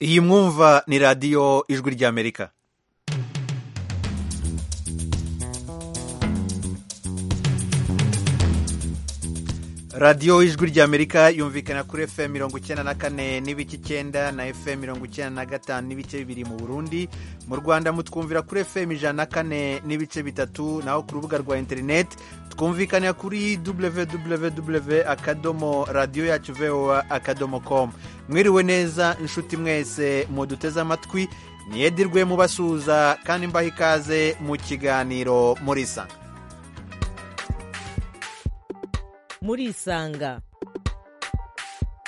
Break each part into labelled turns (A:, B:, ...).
A: iyi mwumva ni radiyo ijwi ry'amerika radiyo ijwi ry'amerika yumvikana kuri fm mirongo icyenda na kane n'ibice icyenda na fm mirongo icyenda na gatanu n'ibice bibiri mu burundi mu rwanda mutwumvira kuri fm ijana na kane n'ibice bitatu naho ku rubuga rwa interineti twumvikanira kuri www akadomo radiyo yacu voa akadomo komu mwiriwe neza inshuti mwese muduteze amatwi niyedirwe mubasuhuza kandi mbaha ikaze mu kiganiro murisanga
B: murisanga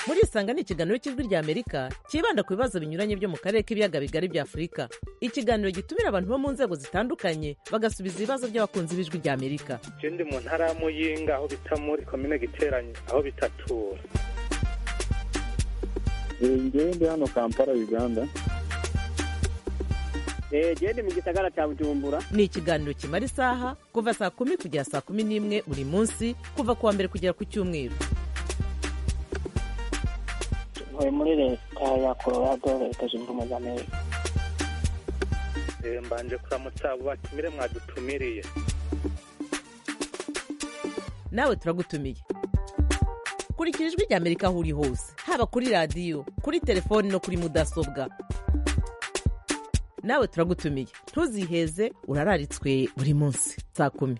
B: murisanga ni ikiganiro cy'ijwi ry'amerika cyibanda ku bibazo binyuranye byo mu karere k'ibiyaga bigari bya afurika ikiganiro gitumira abantu bo mu nzego zitandukanye bagasubiza ibibazo by'abakunzi b'ijwi ry'amerika
C: je ndi mu ntara ya muyinga aho bita muri komine giteranye aho bitatura
D: ngewe ndi hano kampala uganda
E: genda mu gisagara cya bujumbura
B: ni ikiganiro kimara isaha kuva saa kumi kugera saa kumi n'imwe buri munsi kuva ku wa mbere kugera ku cyumweru
E: tuvuye muri leta ya colorado leta zunze ubumwe za amerika
C: Eh, mbanje kuramutsa abo batumire mwadutumiriye
B: nawe turagutumiye kurikira ijwi ry'amerika aho uri hose haba kuri radiyo kuri telefoni no kuri mudasobwa nawe turagutumiye ntuziheze urararitswe buri munsi saa kumi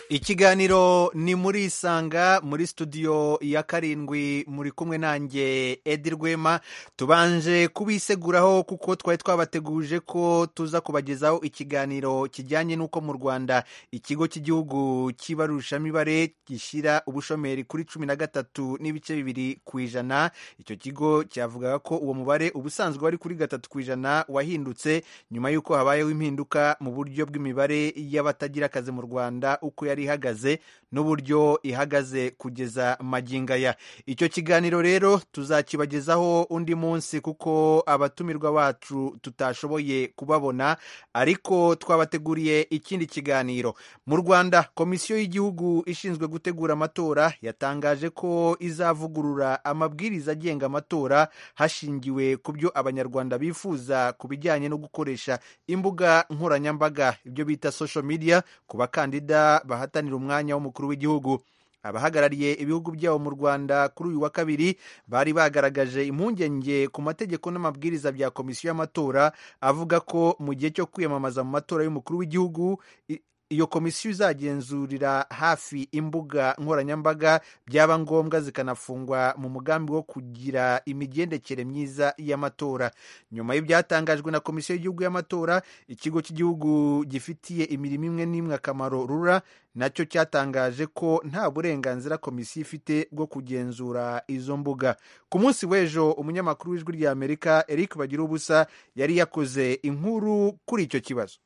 A: ikiganiro ni muri isanga muri studio ya karindwi muri kumwe nanjye edi rwema tubanje kubiseguraho kuko twari twabateguje ko tuza kubagezaho ikiganiro kijyanye n'uko mu rwanda ikigo cy'igihugu cy'ibarurishamibare gishyira ubushomeri kuri cumi na gatatu n'ibice bibiri ku ijana icyo kigo cyavugaga ko uwo mubare ubusanzwe wari kuri gatatu ku ijana wahindutse nyuma y'uko habayeho impinduka mu buryo bw'imibare y'abatagira akazi mu rwanda uko yari ihagaze n'uburyo ihagaze kugeza magingo aya icyo kiganiro rero tuzakibagezaho undi munsi kuko abatumirwa bacu tutashoboye kubabona ariko twabateguriye ikindi kiganiro mu rwanda komisiyo y'igihugu ishinzwe gutegura amatora yatangaje ko izavugurura amabwiriza agenga amatora hashingiwe ku byo abanyarwanda bifuza ku bijyanye no gukoresha imbuga nkoranyambaga ibyo bita social media ku bakandida bahatanira umwanya w'umukuru w'igihugu abahagarariye ibihugu byabo mu rwanda kuri uyu wa kabiri bari bagaragaje impungenge ku mategeko n'amabwiriza bya komisiyo y'amatora avuga ko mu gihe cyo kwiyamamaza mu matora y'umukuru w'igihugu i- iyo komisiyo izagenzurira hafi imbuga nkoranyambaga byaba ngombwa zikanafungwa mu mugambi wo kugira imigendekere myiza y'amatora nyuma y'ibyatangajwe na komisiyo y'igihugu y'amatora ikigo cy'igihugu gifitiye imirimo imwe n'imwe akamaro rura nacyo cyatangaje ko nta burenganzira komisiyo ifite bwo kugenzura izo mbuga ku munsi w'ejo umunyamakuru w'ijwi ry'amerika eric bagira ubusa yari yakoze inkuru kuri icyo kibazo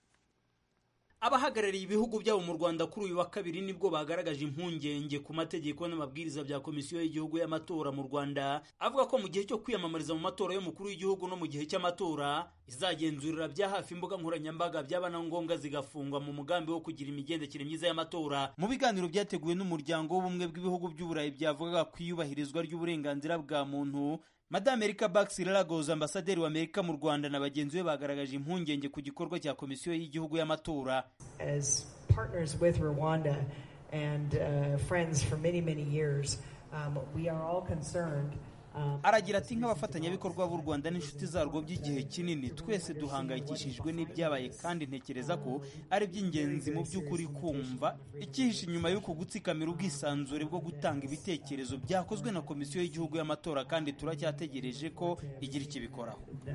F: abahagarariye ibihugu byabo mu rwanda kuri uyu wa kabiri nibwo bagaragaje impungenge ku mategeko n'amabwiriza bya komisiyo y'igihugu y'amatora mu rwanda avuga ko mu gihe cyo kwiyamamariza mu matora y'umukuru w'igihugu no mu gihe cy'amatora izagenzurira bya hafi imbuga nkoranyambaga byaba na ngombwa zigafungwa mu mugambi wo kugira imigendekere myiza y'amatora mu biganiro byateguwe n'umuryango w'ubumwe bw'ibihugu by'uburayi byavugaga ku iyubahirizwa ry'uburenganzira bwa muntu Madame Erika Bax Lagos ambasaderi wa Amerika mu Rwanda na bagenzi be bagaragaje impungenge ku gikorwa cya komisiyo y'igihugu y'amatora
G: as partners with Rwanda and uh, friends for many, many years, um, we are all concerned. um,
F: aragira ati nk'abafatanyabikorwa b'u rwanda n'inshuti zarwo by'igihe kinini twese duhangayikishijwe n'ibyabaye kandi ntekereza ko ari iby'ingenzi mu by'ukuri kumva icyihishe inyuma y'uko gutsikamira ubwisanzure bwo gutanga ibitekerezo byakozwe na komisiyo y'igihugu y'amatora kandi turacyategereje ko igira ikibikoraho
G: the,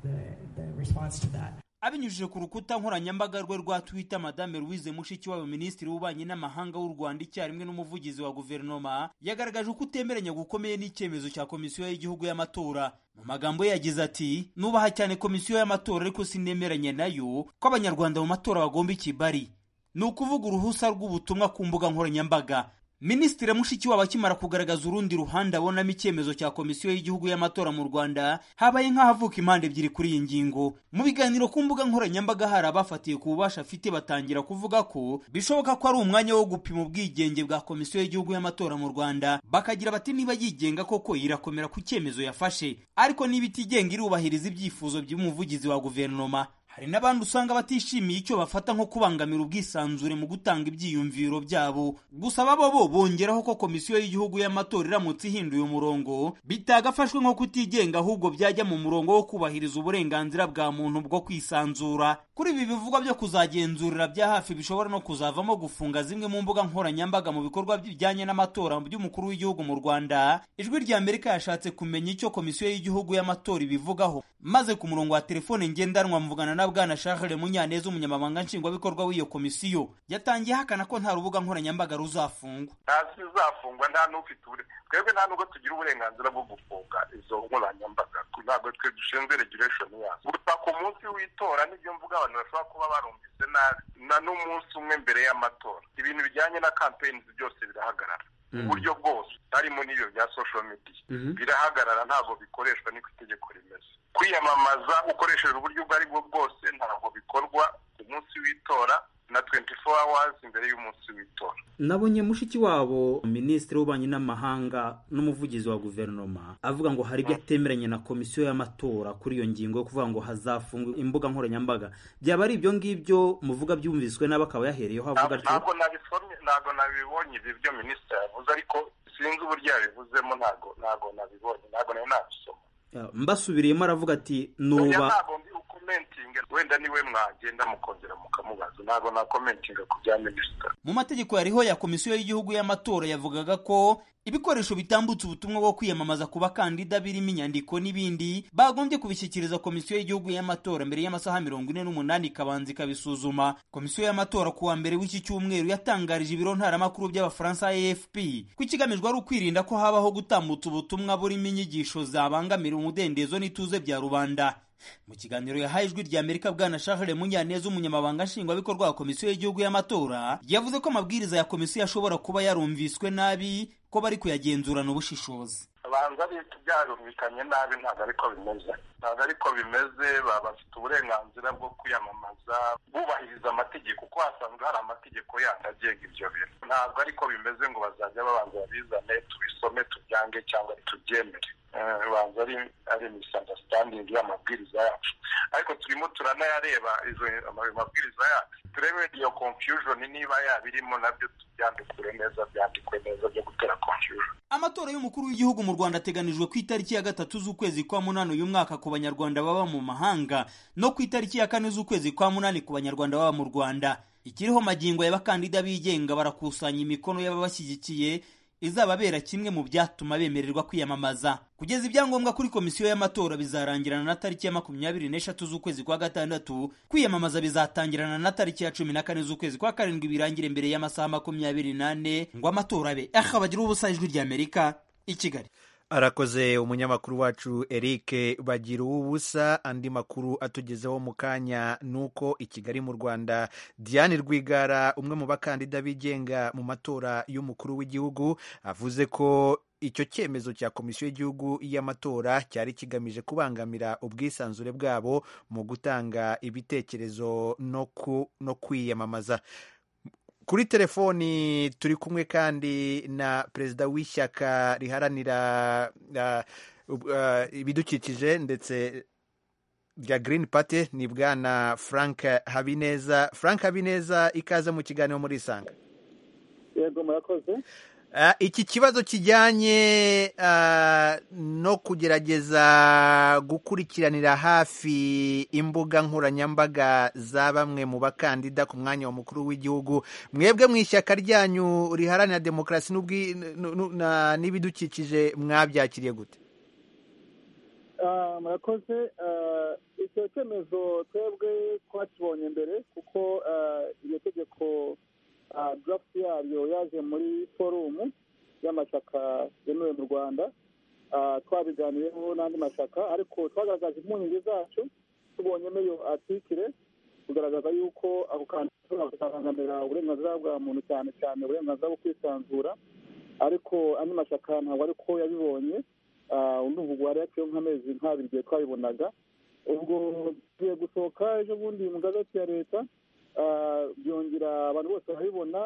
G: the, the response to that.
F: abinyujije ku rukuta nkoranyambaga rwe rwa twitter madame louise mushikiwabo minisitiri w'ububanyi n'amahanga w'u rwanda icyarimwe n'umuvugizi wa guverinoma yagaragaje uko utemeranya gukomeye n'icyemezo cya komisiyo y'igihugu y'amatora mu magambo ye yagize ati nubaha cyane komisiyo y'amatora ariko sinemeranya nayo ko abanyarwanda mu matora bagomba ikibari ni ukuvuga uruhusa rw'ubutumwa ku mbuga nkoranyambaga minisitiri mushikiwabo akimara kugaragaza urundi ruhande abonamo icyemezo cya komisiyo y'igihugu y'amatora mu rwanda habaye nk'ahavuka impande ebyiri kuri iyi ngingo mu biganiro ku mbuga nkoranyambaga hari abafatiye ku bubasha afite batangira kuvuga ko bishoboka ko ari umwanya wo gupima ubwigenge bwa komisiyo y'igihugu y'amatora mu rwanda bakagira bati niba yigenga koko irakomera ku cyemezo yafashe ariko niba itigenga irubahiriza ibyifuzo by'umuvugizi wa guverinoma hari n'abandi usanga batishimiye icyo bafata nko kubangamira ubwisanzure mu gutanga ibyiyumviro byabo gusa babo bo bongeraho ko komisiyo y'igihugu y'amatora iramutse ihinduye umurongo bitagafashwe nko kutigenga ahubwo byajya mu murongo wo kubahiriza uburenganzira bwa muntu bwo kwisanzura kuri ibi bivugwa byo kuzagenzurira bya hafi bishobora no kuzavamo gufunga zimwe mu mbuga nkoranyambaga mu bikorwa bijyanye n'amatora by'umukuru w'igihugu mu rwanda ijwi rya amerika yashatse kumenya icyo komisiyo y'igihugu y'amatora ibivugaho maze ku murongo wa telefone ngendanwa mvugana na na bwana Charles Munyaneza umunyamabanga nshingwabikorwa w'iyo komisiyo yatangiye hakana ko nta rubuga nkoranyambaga ruzafungwa
H: ntazizafungwa nta n'ufite ubure twebwe nta nubwo tugira uburenganzira bwo gufunga izo nkoranyambaga ntabwo twe dushinzwe regulation yazo gusa ku munsi w'itora nibyo mvuga abantu bashobora kuba barumvise nabi na n'umunsi umwe mbere y'amatora ibintu bijyanye na campaigns byose birahagarara uburyo bwose harimo n'ibyo bya social media birahagarara ntabwo bikoreshwa niko itegeko rimeze kwiyamamaza ukoresheje uburyo ubwo ari bwo bwose ntabwo bikorwa ku munsi w'itora na 24 hours imbere y'umunsi w'itora
F: nabonye mushiki wabo minisitiri w'ububanyi n'amahanga n'umuvugizi wa guverinoma avuga ngo hari ibyo atemeranya na komisiyo y'amatora kuri iyo ngingo yo kuvuga ngo hazafungwa imbuga nkoranyambaga byaba ari ibyo ngibyo muvuga byumviswe nabi akaba yahereyeho avuga atyo
H: ntabwo nabisomye ntabwo nabibonye ibi byo minisitiri yavuze ariko sinzi uburyo yabivuzemo ntabwo ntabwo nabibonye ntabwo nari nabisoma
F: mbasubiriyemo aravuga ati
H: oya
F: nuba
H: ntabwo ndi ukomentinga wenda niwe mwagenda mukongera mukamubaza ntabwo nakomentinga ku bya minisita
F: mu mategeko yariho ya komisiyo y'igihugu y'amatora yavugaga ko ibikoresho bitambutse ubutumwa bwo kwiyamamaza ku bakandida birimo inyandiko n'ibindi bagombye kubishyikiriza komisiyo y'igihugu y'amatora mbere y'amasaha mirongo ine n'umunani ikabanza ikabisuzuma komisiyo y'amatora ku wa mbere w'iki cyumweru yatangarije ibiro ntaramakuru by'abafaransa afp ko ikigamijwe ari ukwirinda ko habaho gutambutsa ubutumwa burimo inyigisho zabangamira umudendezo n'ituze bya rubanda mu kiganiro yahaye ijwi rya amerika bwana charles munyaneza umunyamabanga nshingwabikorwa wa komisiyo y'igihugu y'amatora yavuze ko amabwiriza ya komisiyo ashobora kuba yarumviswe nabi ko bari kuyagenzurana ubushishozi
H: banza bita byarumvikanye nabi ntabwo ariko bimeze ntabwo ariko bimeze baba bafite uburenganzira bwo kwiyamamaza bubahiriza amategeko kuko hasanzwe hari amategeko yandi agenga ibyo bintu ntabwo ariko bimeze ngo bazajya babanza babizane tubisome tubyange cyangwa tubyemere Eh, banza ari ari misunderstanding y'amabwiriza yacu ariko turimo turanayareba izo ama- amabwiriza yacu turebe iyo confusion niba yabirimo nabyo tubyandikure neza byandikwe neza byo gutera confusion
F: amatora y'umukuru w'igihugu mu rwanda ateganijwe ku itariki ya gatatu z'ukwezi kwa munani uyu mwaka ku banyarwanda baba mu mahanga no ku itariki ya kane z'ukwezi kwa munani ku banyarwanda baba mu rwanda ikiriho magingo y'abakandida bigenga barakusanya imikono y'ababashyigikiye izababera kimwe mu byatuma bemererwa kwiyamamaza kugeza ibyangombwa kuri komisiyo y'amatora bizarangirana na tariki ya makumyabiri n'eshatu z'ukwezi kwa gatandatu kwiyamamaza bizatangirana na tariki ya cumi na kane z'ukwezi kwa karindwi birangire mbere y'amasaha makumyabiri n'ane ngo amatora abe aha bagira ubusa ijwi ry'amerika i kigali
A: arakoze umunyamakuru wacu eric bagira ubusa andi makuru atugezeho mu kanya ni uko i kigali mu rwanda diane rwigara umwe mu bakandida bigenga mu matora y'umukuru w'igihugu avuze ko icyo cyemezo cya komisiyo y'igihugu y'amatora cyari kigamije kubangamira ubwisanzure bwabo mu gutanga ibitekerezo no ku- no kwiyamamaza kuri telefoni turi kumwe kandi na perezida w'ishyaka riharanira uh, uh, ibidukikije ndetse rya Green Party ni bwana Frank Habineza Frank Habineza ikaze mu kiganiro muri Isanga
D: yego murakoze
A: Ah, iki kibazo kijyanye ah, no kugerageza gukurikiranira hafi imbuga nkoranyambaga za bamwe mu bakandida ku mwanya wa mukuru w'igihugu mwebwe mu ishyaka ryanyu riharanira demokarasi n'ubwi- nu- nu- na- n'ibidukikije mwabyakiriye gute
D: Ah, murakoze Ah, icyo cyemezo twebwe twakibonye mbere kuko ah, iryo tegeko ah, draft yaryo yaje muri forumu y'amashyaka yemewe mu rwanda Ah, twabiganiyeho n'andi mashyaka ariko twagaragaje impungenge zacu tubonyemo iyo artikire tugaragaza yuko ako kantu gashobora kuzabangamira uburenganzira bwa muntu cyane cyane uburenganzira bwo kwisanzura ariko andi mashyaka ntabwo ari ko yabibonye urumva hari haciyeho nk'amezi nk'abiri igihe twabibonaga ubwo tugiye gusohoka ejo bundi mu gazeti ya leta ah, byongera abantu bose barabibona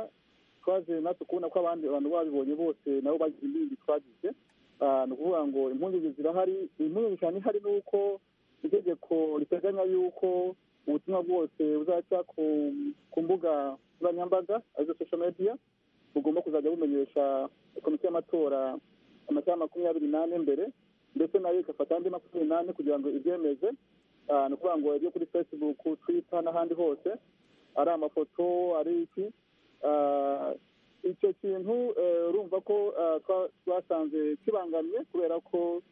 D: twaje natwe kubona ko abandi bantu babibonye bose nabo bagize imbindi twagize Ah, ni ukuvuga ngo impungenge zirahari impungenge cyane ihari ni uko itegeko riteganya yuko ubutumwa bwose buzaca ku ku mbuga nkoranyambaga arizo social media bugomba kuzajya bumenyesha komisiyo y'amatora amasaha makumyabiri n'ane mbere ndetse nayo igafata andi makumyabiri n'ane kugira ngo ibyemeze Ah, ni ukuvuga ngo ibyo kuri facebook twitter n'ahandi hose ari amafoto ari iki Ah, icyo kintu eh, urumva ko ah, twa- twasanze kibangamye kubera ko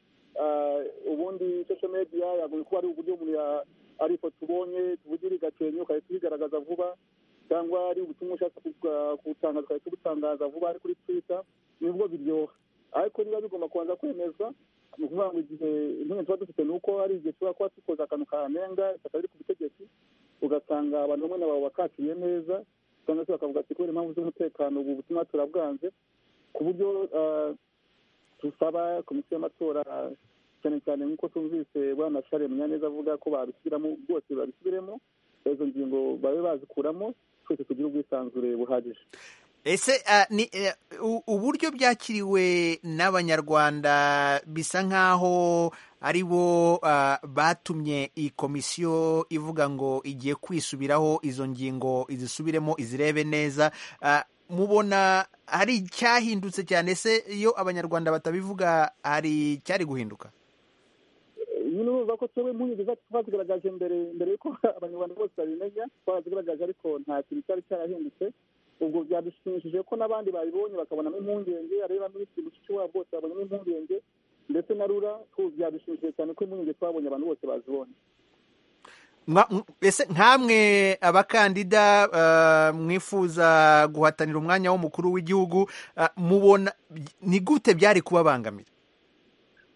D: ah, ubundi social media yagombye kuba ari uburyo umuntu ya- ari ifoto ubonye tuvugire igakenya ugahita uyigaragaza vuba cyangwa ari ubutumwa ushaka kubwa- kubutangaza ugahita ubutangaza vuba ari kuri twitter nibwo biryoha ariko niba bigomba kubanza kwemezwa ni ukuvuga ngo igihe impungenge tuba dufite ni uko hari igihe tuba kuba dukoze akantu kanenga ishyaka riri ku butegetsi ugasanga abantu bamwe na babo bakatiye neza cyangwa se bakavuga ati kubera impamvu z'umutekano ubu butumwa turabwanze ku buryo ah, dusaba komisiyo y'amatora cyane cyane nk'uko tumvise bwana share munyaneza avuga ko babisubiramo bwose babisubiremo izo ngingo babe bazikuramo twese tugire ubwisanzure buhagije
A: ese ah, ni eh, u- uburyo byakiriwe n'abanyarwanda bisa nk'aho ari bo ah, batumye iyi komisiyo ivuga ngo igiye kwisubiraho izo ngingo izisubiremo izirebe neza Ah, mubona hari icyahindutse cyane se iyo abanyarwanda batabivuga hari icyari guhinduka
D: nyine urumva ko twebwe impungenge zacu twazigaragaje mbere mbere y'uko abanyarwanda bose babimenya twarazigaragaje ariko nta kintu cyari cyarahindutse ubwo byadushimishije ko n'abandi babibonye bakabonamo impungenge areba minisitiri mushishi wabo bose babonamo impungenge ndetse na rura tu- byadushimishije cyane ko impungenge twabonye abantu bose bazibonye
A: Mwa- m- ese nkamwe abakandida ah, mwifuza guhatanira umwanya w'umukuru w'igihugu ah, mubona ni gute byari kubabangamira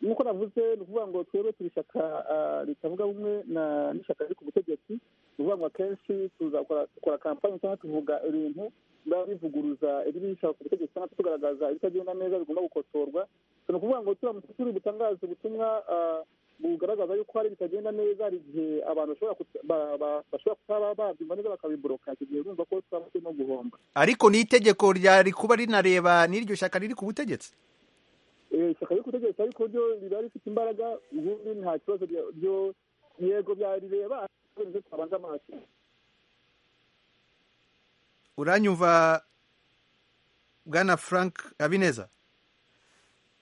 D: nk'uko navuze ni ukuvuga ngo twebwe turi ishyaka ah, ritavuga rumwe na- n'ishyaka riri ku butegetsi ni ukuvuga ngo akenshi tuzakora dukora kampani cyangwa tuvuga ibintu biba bivuguruza ibiri bishaka ku butegetsi cyangwa tugaragaza ibitagenda neza bigomba gukosorwa ni ukuvuga ngo turamutse turi butangaza ubutumwa ah, bugaragaza yuko hari bitagenda neza hari igihe abantu bashobora kuta- ba- ba- bashobora kutaba babyumva neza bakabiboroka icyo gihe urumva ko twaba turimo guhomba
A: ariko ni itegeko ryari kuba rinareba n'iryo shyaka riri ku butegetsi
D: Eh, ishyaka ryo gutegereza ariko ryo riba rifite imbaraga ubundi nta kibazo rya- ryo yego byarireba ariko nibyo twabanza amaso
A: uranyumva bwana frank habineza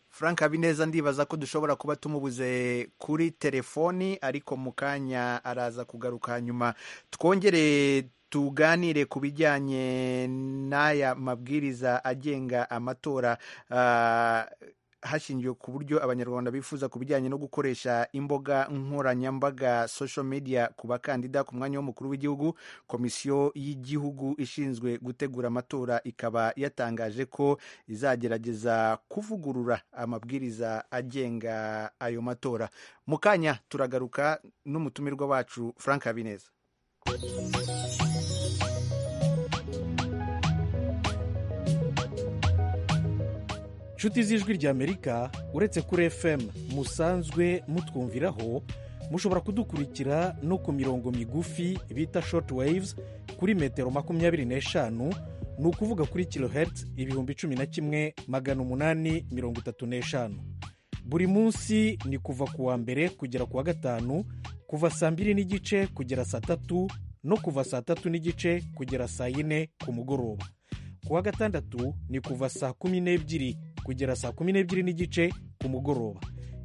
A: frank habineza ndibaza ko dushobora kuba tumubuze kuri telefoni ariko mu kanya araza kugaruka hanyuma twongere tuganire ku bijyanye n'aya mabwiriza agenga amatora ah, hashingiwe ku buryo abanyarwanda bifuza ku bijyanye no gukoresha imbuga nkoranyambaga social media ku bakandida ku mwanya w'umukuru w'igihugu komisiyo y'igihugu ishinzwe gutegura amatora ikaba yatangaje ko izagerageza kuvugurura amabwiriza agenga ayo matora mu kanya turagaruka n'umutumirwa wacu frank habineza
I: nshuti z'ijwi ry'amerika uretse kuri fm musanzwe mutwumviraho mushobora kudukurikira no ku mirongo migufi bita short waves kuri metero makumyabiri n'eshanu ni ukuvuga kuri kilohertz ibihumbi cumi na kimwe magana umunani mirongo itatu n'eshanu buri munsi ni kuva ku wa mbere kugera ku wa gatanu kuva saa mbiri n'igice kugera saa tatu no kuva saa tatu n'igice kugera saa yine ku mugoroba ku wa gatandatu ni kuva saa kumi n'ebyiri kugera saa kumi n'ebyiri n'igice ku mugoroba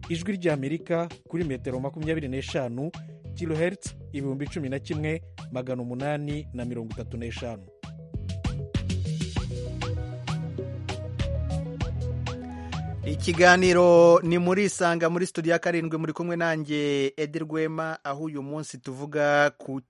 I: ijwi ry'amerika kuri metero makumyabiri n'eshanu kilohertz ibihumbi cumi na kimwe magana umunani na mirongo itatu n'eshanu
A: ikiganiro ni muri isanga muri studio ya karindwi muri kumwe nanjye edi rwema aho uyu munsi tuvuga ku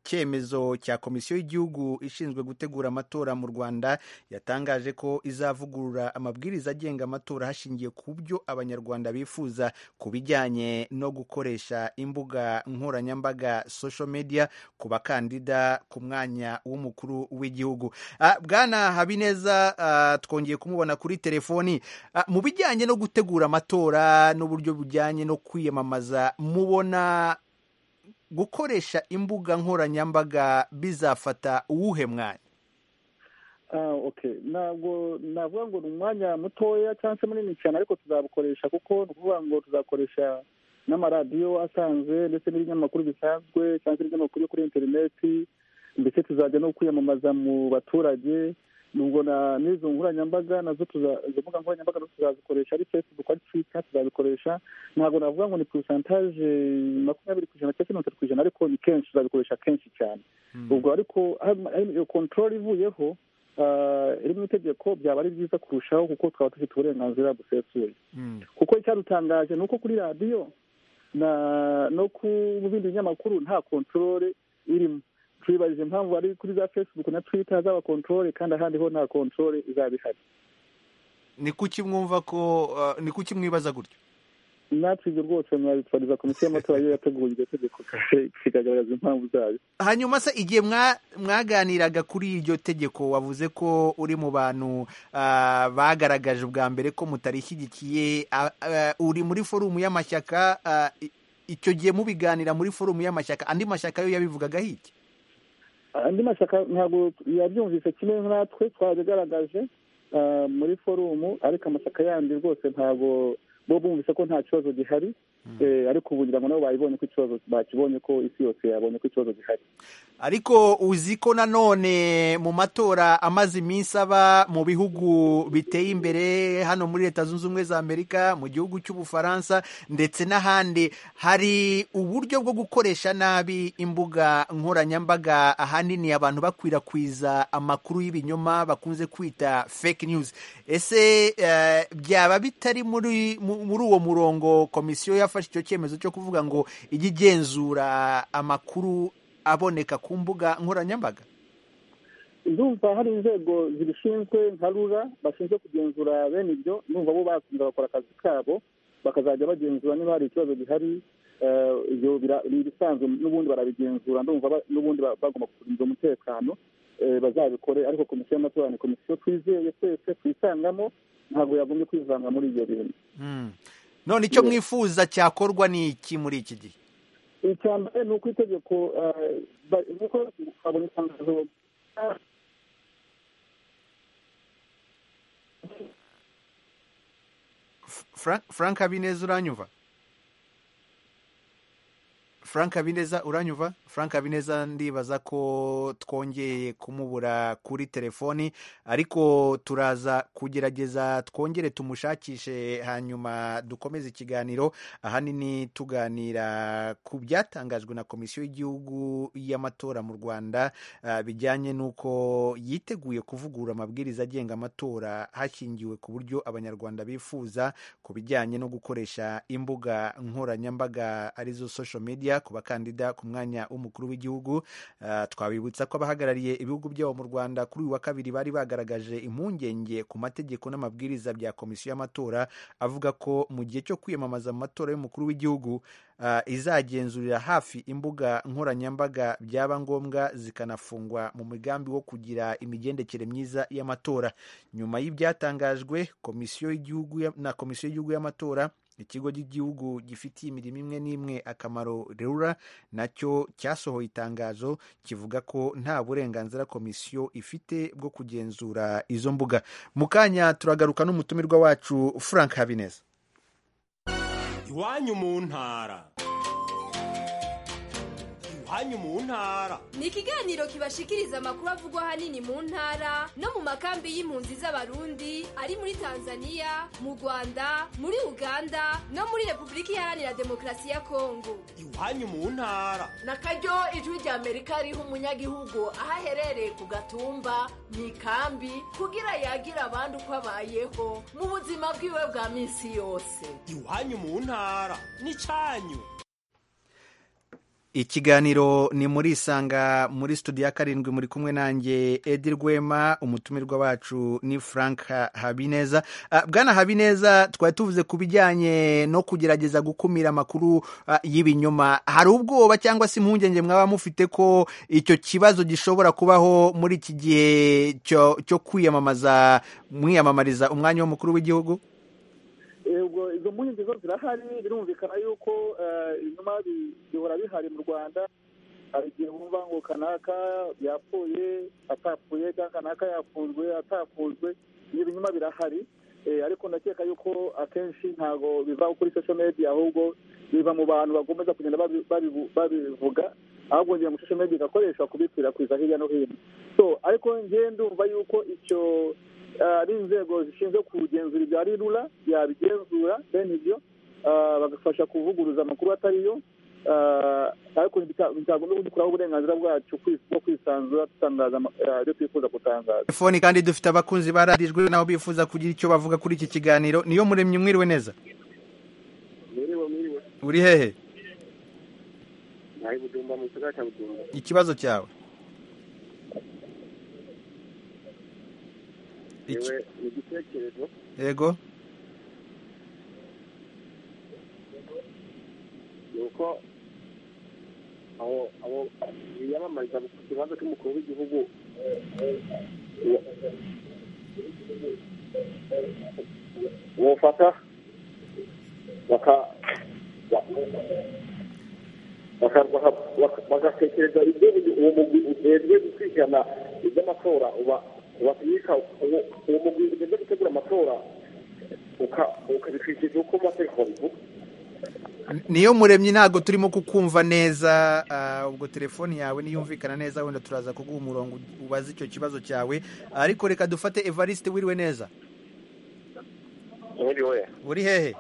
A: cyemezo cya komisiyo y'igihugu ishinzwe gutegura amatora mu rwanda yatangaje ko izavugurura amabwiriza agenga amatora hashingiye ku byo abanyarwanda bifuza ku bijyanye no gukoresha imbuga nkoranyambaga social media ku bakandida ku mwanya w'umukuru w'igihugu Ah, bwana habineza ah, twongeye kumubona kuri telefoni Ah, mu bijyanye no gutegura amatora n'uburyo bujyanye no kwiyamamaza mubona gukoresha imbuga nkoranyambaga bizafata uwuhe mwanya
D: Ah, okay ntabwo navuga ngo ni umwanya mutoya cyangwa se munini cyane ariko tuzabukoresha kuko ni ukuvuga ngo tuzakoresha n'amaradiyo asanzwe ndetse n'ibinyamakuru bisanzwe cyangwa se ibinyamakuru yo kuri interineti ndetse tuzajya no kwiyamamaza mu baturage nubwo na n'izo nkoranyambaga nazo tuza- izo mbuga nkoranyambaga nazo tuzazikoresha ari facebook ari twitter tuzabikoresha ntabwo navuga ngo ni porosantaje makumyabiri ku ijana cyangwa se mirongo itatu ku ijana ariko ni kenshi tuzabikoresha kenshi cyane ubwo ariko hari- hari iyo kontorori ivuyeho ah, iri mu itegeko byaba ari byiza kurushaho kuko twaba dufite uburenganzira busesuye kuko icyadutangaje ni uko kuri radiyo na no ku mu bindi binyamakuru nta kontorore irimo twibajije impamvu ari kuri za facebook na twitter hazaba kontorore kandi ahandi ho nta kontorore izaba ihari
A: ni kuki mwumva ko ah, ni kuki mwibaza gutyo
D: natwe ibyo rwose mwabitwariza komisiyo y'amatora yo yateguye iryo tegeko kandi ikagaragaza impamvu zayo
A: hanyuma se igihe mwa- mwaganiraga kuri iryo tegeko wavuze ko uri mu bantu ah, bagaragaje ubwa mbere ko mutarishyigikiye ah, ah, uri muri forumu y'amashyaka ah, i- icyo gihe mubiganira muri forumu y'amashyaka andi mashyaka yo yabivugaga hiki
D: andi mashyaka ntabwo yabyumvise kimwe natwe twabigaragaje ah, muri forumu ariko amashyaka yandi rwose ntabwo bo bumvise ko nta kibazo gihari Eh, ariko ubu ngira ngo nabo babibonye ko ikibazo bakibonye ko isi yose yabonye ko ikibazo gihari
A: ariko uzi ko nanone mu matora amaze iminsi aba mu bihugu biteye imbere hano muri leta zunze ubumwe za amerika mu gihugu cy'ubufaransa ndetse n'ahandi hari uburyo bwo gukoresha nabi imbuga nkoranyambaga ahanini abantu bakwirakwiza amakuru y'ibinyoma bakunze kwita fake news ese eh, byaba bitari muri mu- muri uwo murongo komisiyo yafashe icyo cyemezo cyo kuvuga ngo ijye igenzura amakuru aboneka ku mbuga nkoranyambaga
D: ndumva hari inzego zibishinzwe nka rura bashinzwe kugenzura bene ibyo ndumva bo bakunze bakora akazi kabo bakazajya bagenzura niba hari ikibazo gihari eh, ibyo bira- ni ibisanzwe n'ubundi barabigenzura ndumva ba- n'ubundi ba- bagomba kurinda umutekano eh, bazabikore ariko komisiyo y'amatora ni komisiyo twizeye twese twisangamo ntabwo yagombye kwivanga muri ibyo bintu
A: none icyo
D: Yeah.
A: mwifuza cyakorwa ni iki muri iki gihe
D: icya mbere ni uko itegeko eh, ba- nuko twabonye itangazo ah,
A: Fra- frank habineza uranyumva frank habineza uranyumva frank habineza ndibaza ko twongeye kumubura kuri telefoni ariko turaza kugerageza twongere tumushakishe hanyuma dukomeze ikiganiro ahanini tuganira ku byatangajwe na komisiyo y'igihugu y'amatora mu rwanda ah, bijyanye n'uko yiteguye kuvugurura amabwiriza agenga amatora hashingiwe ku buryo abanyarwanda bifuza ku bijyanye no gukoresha imbuga nkoranyambaga arizo social media ku bakandida ku mwanya w'umukuru w'igihugu Ah, twabibutsa ko abahagarariye ibihugu byabo mu rwanda kuri uyu wa kabiri bari bagaragaje impungenge ku mategeko n'amabwiriza bya komisiyo y'amatora avuga ko mu gihe cyo kwiyamamaza mu matora y'umukuru w'igihugu ah, izagenzurira hafi imbuga nkoranyambaga byaba ngombwa zikanafungwa mu migambi wo kugira imigendekere myiza y'amatora nyuma y'ibyatangajwe komisiyo y'igihugu ya- na komisiyo y'igihugu y'amatora ikigo cy'igihugu gifitiye imirimo imwe n'imwe akamaro rura nacyo cyasohoye itangazo kivuga ko nta burenganzira komisiyo ifite bwo kugenzura izo mbuga mu kanya turagaruka n'umutumirwa wacu frank habineza
J: iwanyu mu ntara iwanyu mu ntara
K: ni ikiganiro kibashikiriza amakuru avugwa ahanini mu ntara no mu makambi y'impunzi z'abarundi ari muri tanzania mu rwanda muri uganda no muri repubulika iharanira demokarasi ya kongo
J: iwanyu mu ntara
L: na karyo ijwi rya amerika riha umunyagihugu aho aherereye ku gatumba mu ikambi kugira yagira abandi uko abayeho mu buzima bwiwe bwa minsi yose
J: iwanyu mu ntara ni cyanyu
A: ikiganiro ni muri isanga muri studio ya karindwi muri kumwe nanjye edi rwema umutumirwa wacu ni frank habineza Ah, bwana habineza twari tuvuze ku bijyanye no kugerageza gukumira amakuru ah, y'ibinyoma hari ubwoba cyangwa se impungenge mwaba mufite ko icyo kibazo gishobora kubaho muri iki gihe cyo cyo kwiyamamaza mwiyamamariza umwanya w'umukuru w'igihugu
D: ubwo izo mpungenge zo zirahari birumvikana yuko eh, ibinyoma bi- bihora bihari mu rwanda hari igihe wumva ngo kanaka yapfuye atapfuye cyangwa kanaka yapfunzwe atapfunzwe ibyo binyuma birahari Eh, ariko ndakeka yuko akenshi ntabwo biva kuri social media ahubwo biva mu bantu bagomeza kugenda babi- babivu- babivuga ahubwo ngira ngo social media igakoreshwa kubikwirakwiza hirya no hino so ariko ngewe ndumva yuko icyo ah, ari inzego zishinzwe kugenzura ibya rura yabigenzura bene ibyo ah, bagafasha kuvuguruza amakuru atariyo ah, ariko bita- bitagomba kudukuraho uburenganzira bwacu kwis- bwo kwisanzura dutangaza ama- ah, ibyo twifuza gutangaza
A: telefoni kandi dufite abakunzi baradijwe nabo bifuza kugira icyo bavuga kuri iki kiganiro niyo muremye mwiriwe neza
M: Mwiriwe mwiriwe.
A: uri hehe
M: Nahi Bujumbura mu gisagara cya Bujumbura.
A: ikibazo cyawe
M: Yewe ni igitekerezo
A: yego
M: ni uko aho aho biyamamariza ku kibazo cy'umukuru w'igihugu wofata baka baka- baka- baka- bagatekereza ibyo uyu- uwo mugwi ujejwe gukurikirana iby'amatora uba- ubapika uwo uwo mugwi ujejwe gutegura amatora uka- ukabikurikiza uko amategeko abivuga
A: niyo muremye ntabwo turimo kukumva neza ah, ubwo telefoni yawe niyumvikana neza wenda turaza kuguha umurongo ubaze icyo kibazo cyawe ariko reka dufate evariste wiriwe neza
N: Mwiriwe.
A: uri hehe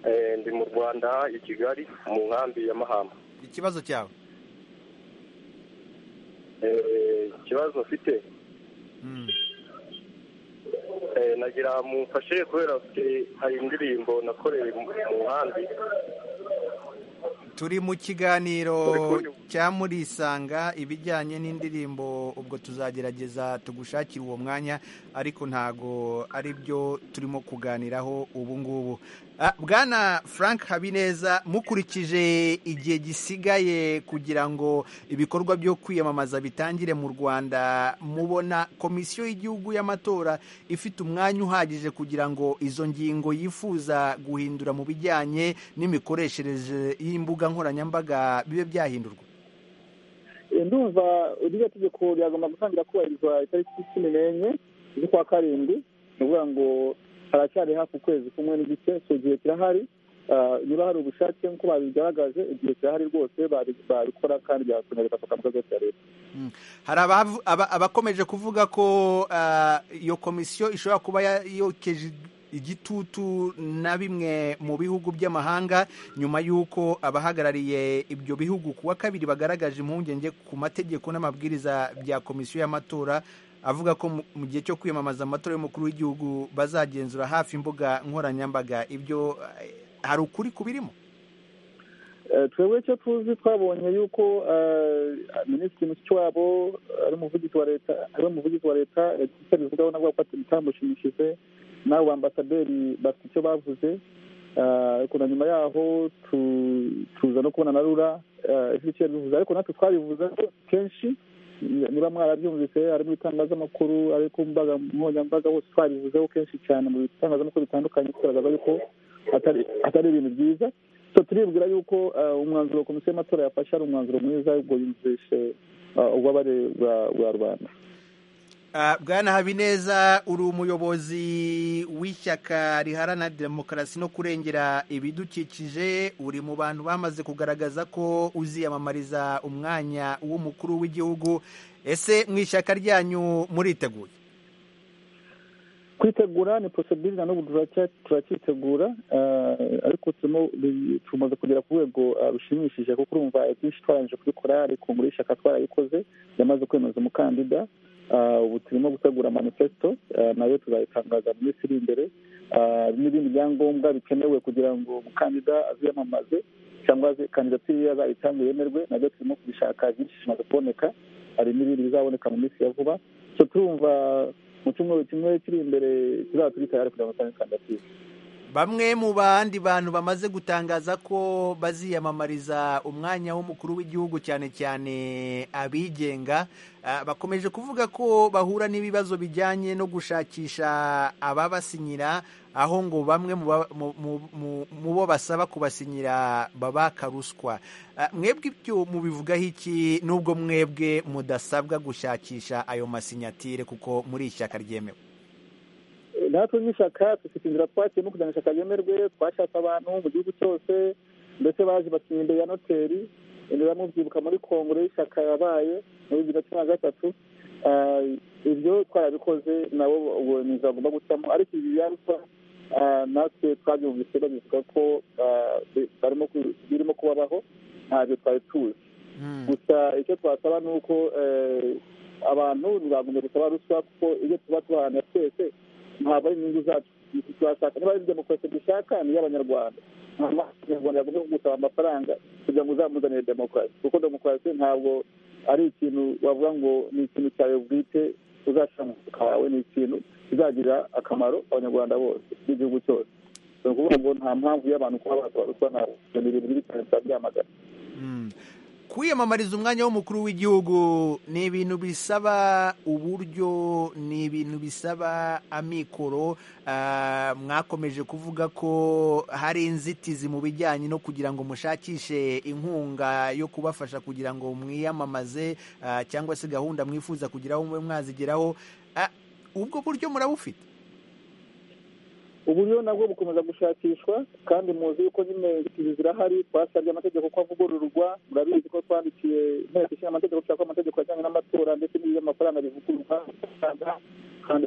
N: Eh, ndi mu Rwanda i Kigali mu nkambi ya Mahama.
A: ikibazo cyawe
N: Eh, ikibazo mfite eh, nagira mumfashe kubera mfite hari indirimbo nakoreye mu mu nkambi
A: turi mu kiganiro cya murisanga ibijyanye n'indirimbo ubwo tuzagerageza tugushakira uwo mwanya ariko ntago ari byo turimo kuganiraho ubu ngubu Ah, bwana frank habineza mukurikije igihe gisigaye kugira ngo ibikorwa byo kwiyamamaza bitangire mu rwanda mubona komisiyo y'igihugu y'amatora ifite umwanya uhagije kugira ngo izo ngingo yifuza guhindura mu bijyanye n'imikoreshereze y'imbuga nkoranyambaga bibe byahindurwa
D: Eh, ndumva iryo tegeko ryagomba gutangira kubahirizwa itariki cumi n'enye z'ukwa karindwi ni ukuvuga ngo haracyari hafi ukwezi kumwe n'igice so igihe kirahari Ah, niba hari ubushake nk'uko babigaragaje igihe kirahari rwose bari- babikora kandi byakomeza bigafata mu rwego rwa leta
A: Mm. hari abavu- aba- abakomeje kuvuga ko ah, iyo komisiyo ishobora kuba ya- yokeje igitutu na bimwe mu bihugu by'amahanga nyuma y'uko abahagarariye ibyo bihugu kuwa kabiri bagaragaje impungenge ku mategeko n'amabwiriza bya komisiyo y'amatora avuga ko mu- mu gihe cyo kwiyamamaza amatora y'umukuru w'igihugu bazagenzura hafi imbuga nkoranyambaga ibyo eh, hari ukuri kubirimo
D: Eh, twebwe icyo tuzi twabonye yuko eh, minisitiri mushiki wabo ari umuvugizi wa leta ari we muvugizi wa leta yagize icyo abivugaho nabwo ko bitamushimishije n'abo bambasaderi bafite icyo bavuze Eh, ariko na nyuma yaho tu- tuza no kubona na rura eh, ifite icyo yabivuze ariko natwe twabivuze kenshi niba mwarabyumvise ari mu bitangazamakuru ari ku mbaga nkoranyambaga hose twabivuzeho kenshi cyane mu bitangazamakuru bitandukanye tugaragaza yuko atari atari ibintu byiza so turibwira yuko eh, umwanzuro komisiyo y'amatora yafashe ari umwanzuro mwiza ubwo yumvishe eh, ububabare bwa- bwa rubanda
A: Ah, bwana habineza uri umuyobozi w'ishyaka riharana demokarasi no kurengera ibidukikije uri mu bantu bamaze kugaragaza ko uziyamamariza umwanya w'umukuru w'igihugu ese mu ishyaka ryanyu muriteguye
D: kwitegura ni porosebirina n'ubu turacya- turacyitegura eh, ariko turimo bi- tumaze kugera ku rwego eh, rushimishije kuko urumva ibyinshi twarangije kubikora ariko muri ishyaka twarayikoze yamaze kwemeza umukandida Eh, ubu turimo gutegura manifesto eh, nayo tuzayitangaza mu minsi iri imbere Eh, n'ibindi byangombwa bikenewe kugira ngo umukandida aziyamamaze cyangwa kandidatire iyo yazayitanga yemerwe nabyo turimo kubishaka byinshi bimaze kuboneka hari n'ibindi bizaboneka mu minsi ya vuba so turumva mu cyumweru kimwe kiri imbere tuzaba turi tayari kugira ngo dutange kandidatire
A: bamwe mu bandi bantu bamaze gutangaza ko baziyamamariza umwanya w'umukuru w'igihugu cyane cyane abigenga ah, bakomeje kuvuga ko bahura n'ibibazo bijyanye no gushakisha ababasinyira aho ngo bamwe mu ba- mu- mu- mu- mu bo basaba kubasinyira babaka ruswa Ah, mwebwe ibyo mubivugaho iki n'ubwo mwebwe mudasabwa gushakisha ayo masinyatire kuko muri ishyaka ryemewe
D: natwe nk'ishyaka dufite inzira twakiyemo kugira ngo ishyaka ryemerwe twashatse abantu mu gihugu cyose ndetse baje basinya imbere ya noteri imbere ya mubyibuka muri kongere y'ishyaka yabaye muri bibiri na cumi na gatatu Ah, ibyo twarabikoze nabo ubu ni inzira bagomba gucamo ariko ibi biyaruka natwe twabyumvise babivuga ko ah, bi- barimo ku- birimo kubabaho ntabyo twari tuzi gusa icyo twasaba ni uko eh, abantu ntibagombye gusaba ruswa kuko ibyo tuba tubaharanira twese ntabwo ari inyungu zacu turashaka niba ari demokarasi dushaka ni iy'abanyarwanda nta munyarwanda yagombye gusaba amafaranga kugira ngo uzamuzanire demokarasi kuko demokarasi ntabwo ari ikintu wavuga ngo ni ikintu cyawe bwite uzashyira mu mufuka wawe ni ikintu kizagirira akamaro abanyarwanda bose n'igihugu cyose ni ukuvuga ngo nta mpamvu y'abantu kuba basaba ruswa ntabwo ni ibintu bibi cyane turabyamagana
A: kwiyamamariza umwanya w'umukuru w'igihugu ni ibintu bisaba uburyo ni ibintu bisaba amikoro Ah, mwakomeje kuvuga ko hari inzitizi mu bijyanye no kugira ngo mushakishe inkunga yo kubafasha kugira ngo mwiyamamaze ah, cyangwa se gahunda mwifuza kugeraho mube mwazigeraho Ah, ubwo buryo murabufite
D: uburyo nabwo bukomeza gushakishwa kandi muzi yuko nyine inzitizi zirahari twasabye amategeko ko avugururwa murabizi ko twandikiye inteko ishinga amategeko dushaka ko amategeko ajyanye n'amatora ndetse n'iby'amafaranga bivugururwa kandi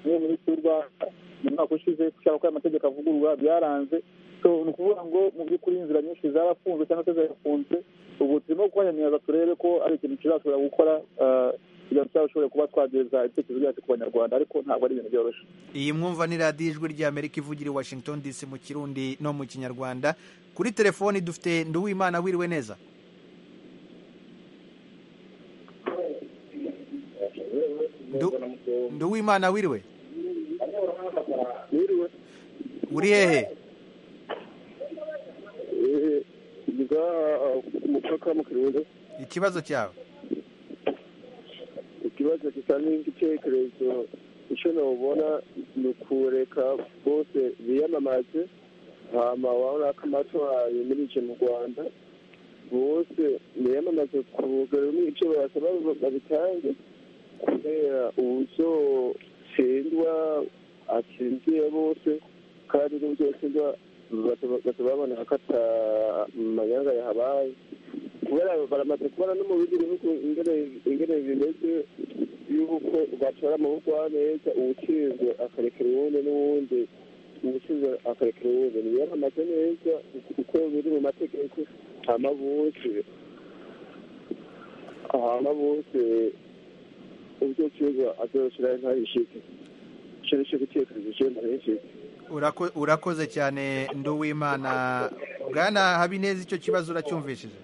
D: niyo minisitiri w'u rwanda mu mwaka ushize dushaka ko aya mategeko avugururwa byaranze so ni ukuvuga ngo mu by'ukuri inzira nyinshi zarafunzwe cyangwa se zarafunzwe ubu turimo kuhanyanyaza turebe ko ari ikintu kizashobora gukora ah, kugira ngo tuzashobore kuba twageza ibitekerezo byacu ku banyarwanda ariko ntabwo ari ibintu byoroshye
A: iyi mwumva ni radiyo ijwi ry'amerika ivugira i washington dc mu kirundi no mu kinyarwanda kuri telefoni dufite nduwimana wiriwe neza Ndu- nduwimana wiriwe uri hehe
O: umupaka mu kirundo
A: ikibazo cyawe
O: ikibazo gisa n'igitekerezo icyo nabona ni ukureka bose biyamamaze hama wabona ko amatora yemirije mu rwanda bose biyamamaze ku rugero n'icyo barasaba babitange kubera ubuzotsindwa atsindiye bose kandi n'ubuzotsindwa batababona hakata amanyanga yahabaye kubera baramaze kubona no mu bindi bihugu ingene ingene bimeze y'uko batora mu bugwaneza uwutsinzwe akarekera uwundi n'uwundi uwutsinzwe akarekera uwundi ntibiyamamaze neza uko biri mu mategeko hama bose hama bose uzotsinzwa azoshiraho intare ishike ico nico gitekerezo ciwe ntare ishike
A: Urako- urakoze cyane nduwimana bwana habineza icyo kibazo uracyumvishije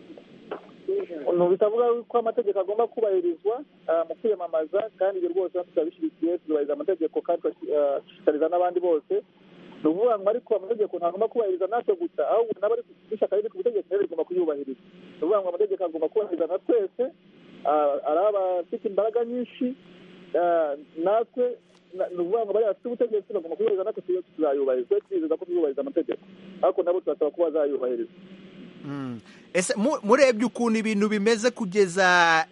D: bitavuga ko amategeko agomba kubahirizwa ah, mu kwiyamamaza kandi ibyo rwose natwe turabishyigikiye tuzubahiriza amategeko kandi turashishikariza n'abandi bose ni ukuvuga ngo ariko amategeko ntagomba kubahiriza natwe gusa ahubwo n'abari ku- n'ishyaka riri ku butegetsi nabo rigomba kuyubahiriza ni ukuvuga ngo amategeko agomba kubahiriza na twese ah, ari abafite imbaraga nyinshi ah, natwe na- ni ukuvuga ngo bariya bafite ubutegetsi bagomba kuyubahiriza natwe tuyo tuzayubahiriza twe twizeza ko tuyubahiriza amategeko ariko nabo turasaba ko bazayubahiriza
A: Mm. ese mu- murebye ukuntu ibintu bimeze kugeza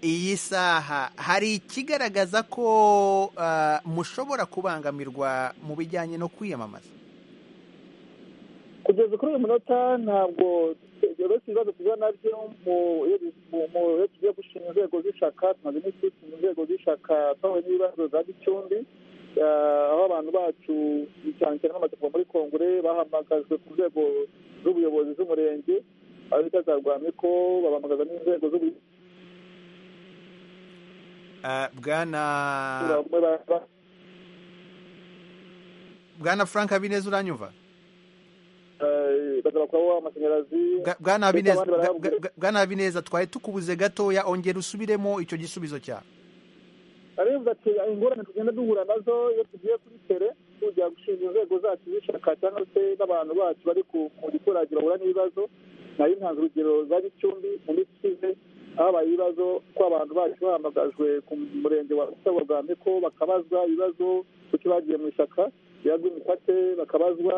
A: iyi saha hari ikigaragaza ko ah, mushobora kubangamirwa mu bijyanye no kwiyamamaza
D: kugeza kuri uyu munota ntabwo uretse ibibazo tuza nabyo mu- mu- mu- iyo tugiye gushinga inzego z'ishyaka tumaze iminsi dushinga inzego z'ishyaka twahuye n'ibibazo za gicumbi Ah, aho abantu bacu cyane cyane bamaze kuva muri kongere bahamagajwe ku nzego z'ubuyobozi z'umurenge aho bita za rwamiko babahamagaza n'inzego z'ubuyobozi
A: Ah, bwana
D: bamwe ba- ba-
A: bwana frank habineza uranyumva
D: eh, baza bakaba amashanyarazi
A: bwana Habineza bwa- bwana Habineza twari tukubuze gatoya ongera usubiremo icyo gisubizo cyawe
D: arabivuga ati ingorane tugenda duhura nazo iyo tugiye kuri tere tujya gushinga inzego zacu zishaka cyangwa se n'abantu bacu bari ku ku giturage bahura n'ibibazo nayo ntanze urugero za gicumbi mu minsi ishize habaye ibibazo ko abantu bacu bahamagajwe ku murenge wa rusabo rwa meko bakabazwa ibibazo kuki bagiye mu ishyaka ryaguye imipate bakabazwa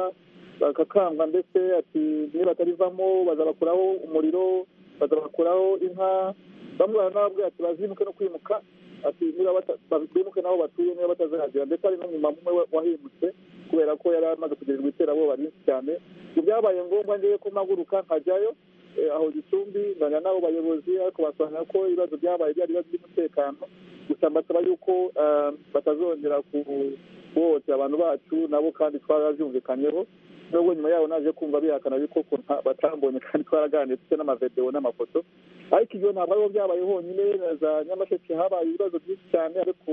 D: bakakangwa ndetse ati nibatarivamo bazabakuraho umuriro bazabakuraho inka bamwe baranababwira ati bazimuke no kwimuka ati niba bata- bimuke n'aho batuye niba batazahagera ndetse hari n'umumama umwe wa- wahimutse kubera ko yari amaze kugirirwa iterabwoba ryinshi cyane ngo byabaye ngombwa ngewe ko mpaguruka nkajyayo eh, aho gicumbi nganya n'abo bayobozi ariko basobanura ko ibibazo byabaye byari ibibazo by'umutekano gusa mbasaba yuko eh, batazongera ku- guhohotera abantu bacu nabo kandi twarabyumvikanyeho nubwo nyuma yaho naje kumva bihakana ariko ko nta- batambonye kandi twaraganiriye dufite n'amavedewo n'amafoto ariko ibyo ntabwo ariho byabaye honyine na za nyamasheke habaye ibibazo byinshi cyane ariko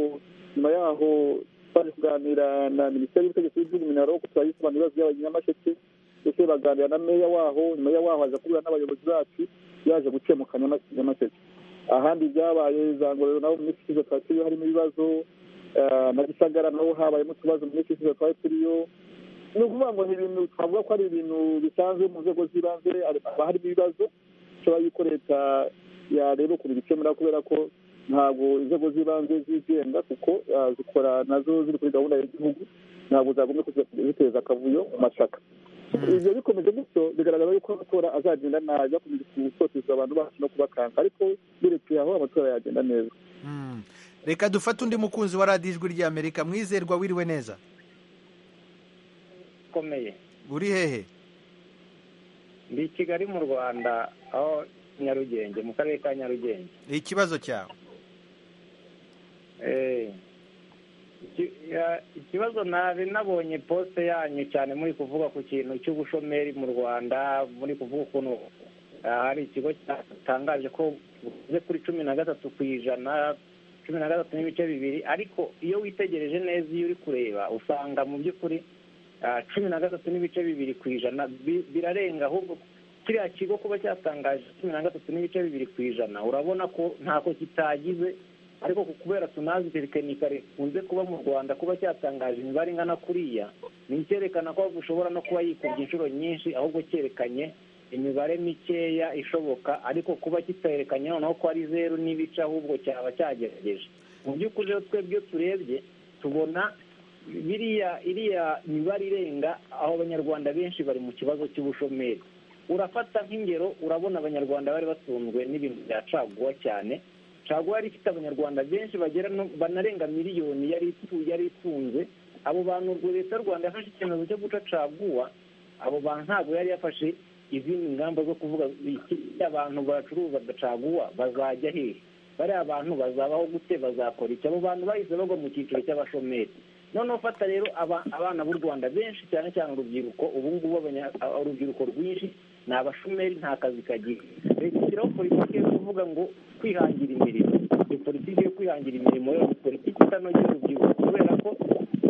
D: nyuma yaho twaje kuganira na minisiteri y'ubutegetsi bw'igihugu minaro ko twayisobanura ibibazo by'abanyamasheke ndetse baganira na meya waho nyuma ya waho aza kubura n'abayobozi bacu yaje gukemuka Nyama- nyamasheke ahandi byabaye za ngororero nabo mu minsi ishize twari turiyo harimo ibibazo eh, na gisagara naho habayemo utubazo mu minsi ishize twari turiyo ni ukuvuga ngo ni ibintu twavuga ko ari ibintu bisanzwe mu nzego z'ibanze haba harimo ibibazo ishobora yuko leta yareba ukuntu ibikemura kubera ko ntabwo inzego z'ibanze zigenga kuko ah, zikora nazo ziri kuri gahunda y'igihugu ntabwo zagomba kujya ziteza akavuyo mu mashyaka ibyo bikomeje gutyo bigaragara yuko amatora azagenda nabi bakomeje gutoteza abantu bacu no kubakanga ariko birekeye aho amatora yagenda neza
A: Mm. reka dufate undi mukunzi wa radiyo ijwi ry'amerika mwizerwa wiriwe neza
P: ikomeye
A: uri hehe
P: ndi i kigali mu rwanda aho nyarugenge mu karere ka nyarugenge
A: ikibazo cyawe
P: Eh, iki- ya- ikibazo nari nabonye posite yanyu cyane muri kuvuga ku kintu cy'ubushomeri mu rwanda muri kuvuga ukuntu ah, hari ikigo cyatangaje ko buze kuri cumi na gatatu ku ijana cumi na gatatu n'ibice bibiri ariko iyo witegereje neza iyo uri kureba usanga mu by'ukuri ah, cumi na gatatu n'ibice bibiri ku ijana bi- birarenga ahubwo kiriya kigo kuba cyatangaje cumi na gatatu n'ibice bibiri ku ijana urabona ko ntako kitagize ariko ku- kubera tunazi tekinikari ikunze kuba mu rwanda kuba cyatangaje imibare ingana kuriya ni icyerekana ko ushobora no kuba yikubye inshuro nyinshi ahubwo cyerekanye imibare mikeya ishoboka ariko kuba kiterekanye noneho ko ari zeru n'ibice ahubwo cyaba cyagerageje mu by'ukuri rero twebwe turebye tubona biriya iriya mibare irenga aho abanyarwanda benshi bari mu kibazo cy'ubushomeri urafata nk'ingero urabona abanyarwanda bari batunzwe n'ibintu bya caguwa cyane caguwa yari ifite abanyarwanda benshi bagera no banarenga miliyoni yari itu- yari itunze abo bantu ubwo leta y'u rwanda yafashe icyemezo cyo guca caguwa abo bantu ntabwo yari yafashe izindi ngamba zo kuvuga iki- abantu bacuruza caguwa bazajya hehe bariya abantu bazabaho gute bazakora iki abo bantu bahise bagwa mu cyiciro cy'abashomeri noneho fata rero aba- abana b'u rwanda benshi cyane cyane urubyiruko ubu ngubu abanya- a- urubyiruko rwinshi ni abashomeri nta kazi kagira leta ishyiraho politiki yo kuvuga ngo kwihangira imirimo ni politiki yo kwihangira imirimo rero ni politiki itanogera urubyiruko kubera ko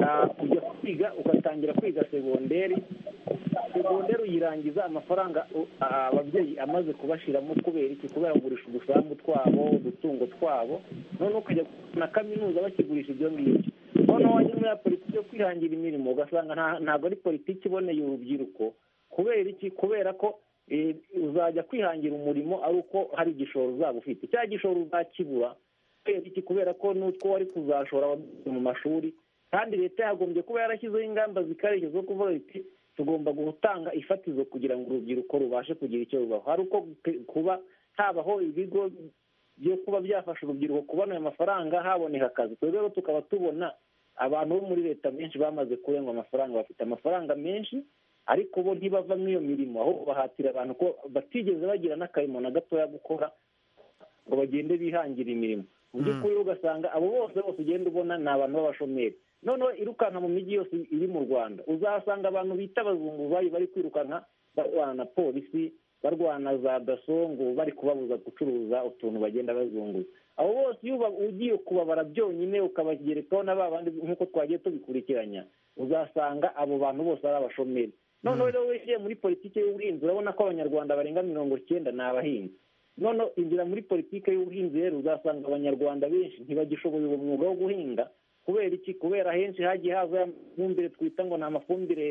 P: ah, ujya kwiga ugatangira kwiga segonderi segonderi uyirangiza amafaranga u- a- ababyeyi amaze kubashiramo kubera iki kubera kugurisha udusambu twabo udutungo twabo noneho ukajya na kaminuza bakigurisha ibyo ngibyo noneho wajya muri ya politiki yo kwihangira imirimo ugasanga nta- ntabwo ari politiki iboneye urubyiruko kubera iki kubera ko eh, uzajya kwihangira umurimo ari uko hari igishoro uzaba ufite cya gishoro uzakibura kubera iki kubera ko n'utwo wari kuzashora wabyize mu mashuri kandi leta yagombye kuba yarashyizeho ingamba zikarishye zo kuvuga iti tugomba gutanga ifatizo kugira ngo urubyiruko rubashe kugira icyo rubaho hari uko gute- kuba habaho ibigo byo kuba byafasha urubyiruko kubona ayo mafaranga haboneka akazi twebwe rero tukaba tubona abantu bo muri leta benshi bamaze kurengwa amafaranga bafite amafaranga menshi ariko bo ntibavamo iyo mirimo ahubwo bahatira abantu ko batigeze bagira n'akarimo na gatoya gukora ngo bagende bihangira imirimo mu by'ukuri ugasanga abo bose bose ugenda ubona ni abantu b'abashomeri noneho irukanka mu mijyi yose iri mu rwanda uzahasanga abantu bita abazunguzayi bari kwirukanka barwana na polisi barwana za daso ngo bari kubabuza gucuruza utuntu bagenda bazunguza abo bose iyo uba- ugiye kubabara byonyine ukabagerekaho na ba bandi nk'uko twagiye tubikurikiranya uzasanga abo bantu bose ari abashomeri noneho rero winjiye muri politiki y'ubuhinzi urabona ko abanyarwanda barenga mirongo icyenda ni abahinzi noneho injira muri politiki y'ubuhinzi rero uzasanga abanyarwanda benshi ntibagishoboye uwo mwuga wo guhinga kubera iki kubera henshi hagiye haza ya mafumbire twita ngo ni amafumbire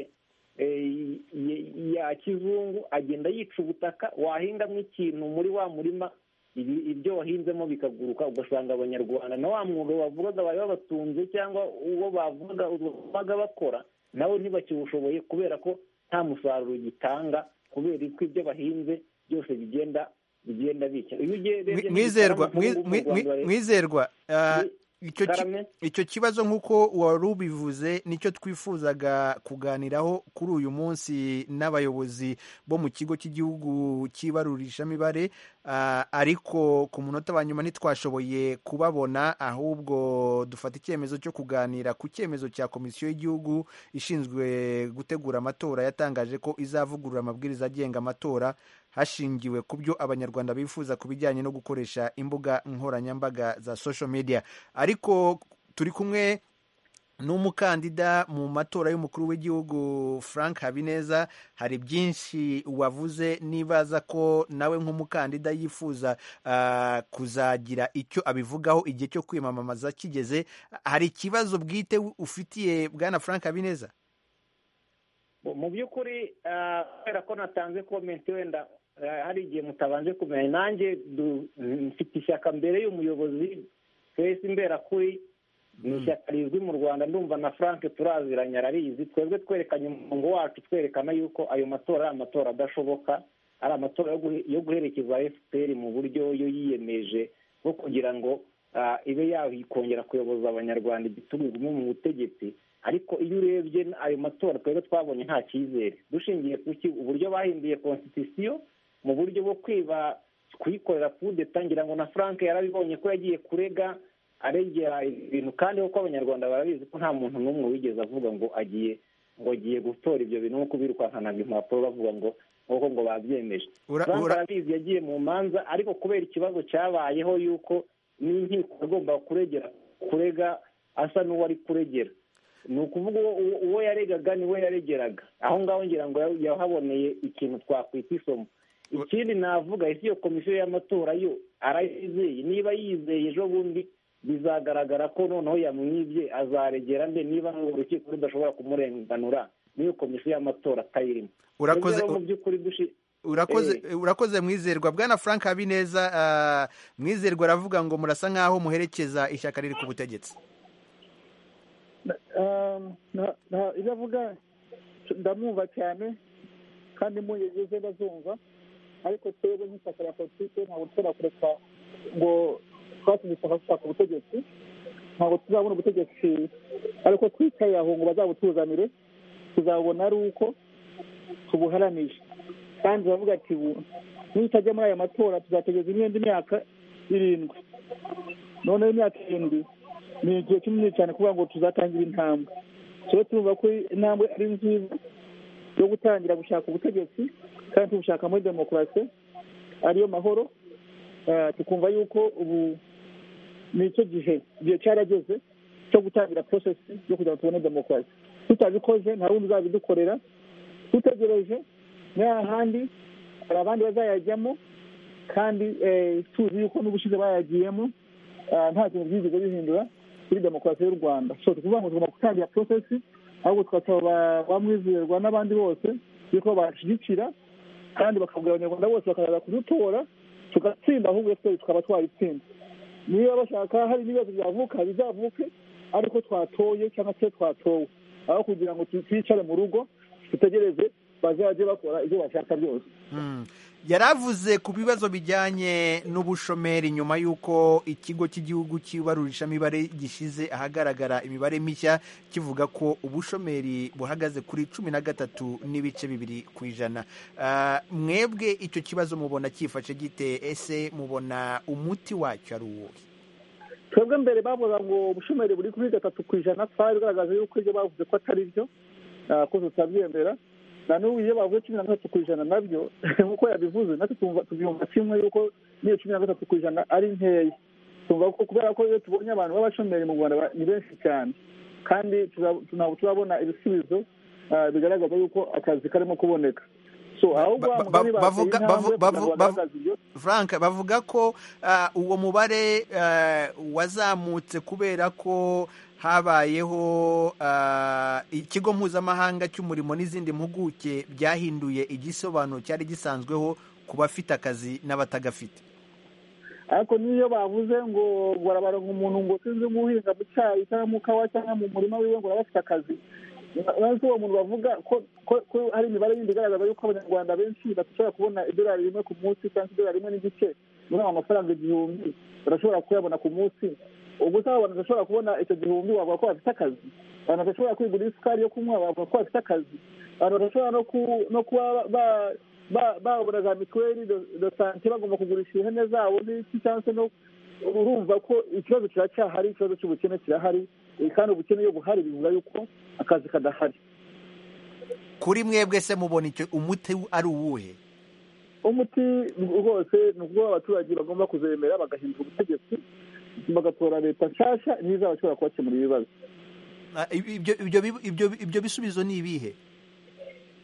P: eh, y- ya kizungu agenda yica ubutaka wahingamo ikintu muri wa murima ibi- ibyo wahinzemo bikaguruka ugasanga abanyarwanda na wa mwuga bavugaga bari babatunze cyangwa uwo bavugaga baga bakora nawe ntibakiwushoboye kubera ko nta musaruro gitanga kubera ko ibyo bahinze byose bigenda bigenda bicya iyo ugiye
A: Mwi- mwizerwa mwi- mwi- mwi- mwizerwa ah, icyo ki-
P: Karame.
A: icyo kibazo nk'uko wari ubivuze nicyo twifuzaga kuganiraho kuri uyu munsi n'abayobozi bo mu kigo cy'igihugu cy'ibarurishamibare ah, ariko ku munota wa nyuma ntitwashoboye kubabona ahubwo dufata icyemezo cyo kuganira ku cyemezo cya komisiyo y'igihugu ishinzwe gutegura amatora yatangaje ko izavugurura amabwiriza agenga amatora hashingiwe ku byo abanyarwanda bifuza ku bijyanye no gukoresha imbuga nkoranyambaga za social media ariko turi kumwe n'umukandida mu matora y'umukuru w'igihugu frank habineza hari byinshi wavuze nibaza ko nawe nk'umukandida yifuza ah, kuzagira icyo abivugaho igihe cyo kwiyamamaza kigeze hari ikibazo bwite ufitiye bwana frank habineza
P: mu by'ukuri ah, kubera ko natanze komenti wenda ah, hari igihe mutabanje kumenya nanjye du- mfite ishyaka mbere y'umuyobozi twese imberakuri ni ishyaka rizwi mu rwanda ndumva na frank turaziranye ararizi twebwe twerekanye umurongo wacu twerekana yuko ayo matora ari amatora adashoboka ari amatora yo guhe- yo guherekeza fpr mu buryo yo yiyemeje bwo kugira ngo ah, ibe yakongera kuyoboza abanyarwanda igitugu igume mu butegetsi ariko iyo urebye ayo matora twebwe twabonye nta cyizere dushingiye ku ki uburyo bahinduye constitution mu buryo bwo kwiba kuyikorera kudeta ngira ngo na frank yarabibonye ko yagiye kurega arengera ibintu kandi kuko abanyarwanda barabizi ko nta muntu n'umwe wigeze avuga ngo agiye ngo agiye gutora ibyo bintu nko kubirukankanaga impapuro bavuga ngo nk'uko ngo babyemeje
A: Ura-
P: frank
A: ura-
P: arabizi yagiye mu manza ariko kubera ikibazo cyabayeho y'uko n'inkiko agomba kuregera kurega asa n'uwari kuregera ni ukuvuga uwo- uwo- uwo yaregaga niwe yaregeraga aho ngaho ngira ngo ya- yahaboneye ikintu twakwita isomo ikindi navuga ese iyo komisiyo y'amatora yo arayizeye niba yizeye ejo bundi bizagaragara ko noneho yamwibye azaregera nde niba urukiko rudashobora kumurenganura n'iyo komisiyo y'amatora atayirimo
A: Urakoze-
P: Rero mu by'ukuri dushi
A: urakoze urakoze mwizerwa bwana frank habineza ah, mwizerwa aravuga ngo murasa nk'aho muherekeza ishyaka riri ku butegetsi
D: Um, na- na- ibyo avuga ndamwumva cyane kandi muyegeze ndazumva ariko twebwe nk'ishyaka rya politiki ntabwo dushobora kureka ngo twatsinze ishyaka dushaka ubutegetsi ntabwo tuzabona ubutegetsi ariko twicaye aho ngo bazabutuzanire tuzabona ari uko tubuharanije kandi baravuga ati "Bu- nitajya muri aya matora tuzategereza imyenda imyaka irindwi noneho imyaka irindwi ni igihe kinini cyane kuvuga ngo tuzatangira intambwe tuba turumva ko intambwe ari nziza yo gutangira gushaka ubutegetsi kandi tubushaka muri demokarasi ariyo mahoro Ah, tukumva yuko ubu ni icyo gihe igihe cyarageze cyo gutangira porosesi yo kugira ngo tubone demokarasi tutabikoze nta wundi uzabidukorera dutegereje n'ahandi hari abandi bazayajyamo kandi eh, tuzi yuko n'ubushize bayagiyemo ah, nta kintu byigeze bihindura kuri demokarasi y'u rwanda so ni ukuvuga ngo tugomba gutangira porosesi ahubwo tugasaba ba- bamwizerwa n'abandi bose yuko bashyigikira kandi bakabwira abanyarwanda bose bakaza kudutora tugatsinda ahubwo efuperi tukaba twayitsinze niba bashaka hari n'ibibazo byavuka bizavuke ariko twatoye cyangwa se twatowe aho kugira ngo tu- twicare mu rugo dutegereze bazajye bakora ibyo bashaka byose
A: Mm. yaravuze ku bibazo bijyanye n'ubushomeri nyuma y'uko ikigo cy'igihugu cy'ibarurishamibare gishyize ahagaragara imibare mishya kivuga ko ubushomeri buhagaze kuri cumi na gatatu n'ibice bibiri ku ijana Ah, mwebwe icyo kibazo mubona cyifashe gite ese mubona umuti wacyo ari uwuhe
D: twebwe mbere bavuga ngo ubushomeri buri kuri gatatu ku ijana twari bigaragaza yuko ibyo bavuze ko atari byo ah, ko tutabyemera na n'ubu iyo bavuze cumi na gatatu ku ijana nabyo nk'uko yabivuze natwe twumva- tubyumva kimwe yuko n'iyo cumi na gatatu ku ijana ari nkeya twumva ko kubera ko iyo tubonye abantu b'abashomeri mu rwanda ba- ni benshi cyane kandi tuza- ntabwo turabona ibisubizo bigaragaza yuko akazi karimo kuboneka so ahubwo wa mugani bateye intambwe kugira ngo bagaragaze ibyo
A: frank bavuga ko ah, uwo mubare ah, wazamutse kubera ko habayeho ah, ikigo mpuzamahanga cy'umurimo n'izindi mpuguke byahinduye igisobanuro cyari gisanzweho ku bafite akazi n'abatagafite
D: ariko n'iyo bavuze ngo ngo arabaronga umuntu ngo sinzi umuhinga mu cyayi cyangwa mu kawa cyangwa mu murima wiwe ngo arabafite akazi nzi uwo muntu bavuga ko ko- ko hari imibare yindi igaragaza yuko abanyarwanda benshi badashobora kubona idolari rimwe ku munsi cyangwa se idolari rimwe n'igice muri ayo mafaranga igihumbi badashobora kuyabona ku munsi ubwo usanga abantu badashobora kubona icyo gihumbi bavuga ko bafite akazi abantu badashobora kwigura isukari yo kunywa bavuga ko bafite akazi abantu badashobora no ku- no kuba ba- ba- babona za mituweli do sante bagomba kugurisha ihene zabo n'iki cyangwa se no urumva ko ikibazo kiracyahari ikibazo cy'ubukene kirahari eh, kandi ubukene iyo buhari bivuga yuko akazi kadahari
A: kuri mwebwe se mubona icyo umuti ari uwuhe
D: umuti rwose ni ukuba abaturage bagomba kuzemera bagahindura ubutegetsi bagatora leta nshyashya niyo izabashobora kubakemurira ibibazo
A: Ah, ibyo ibyo ibyo- ibyo bisubizo ni ibihe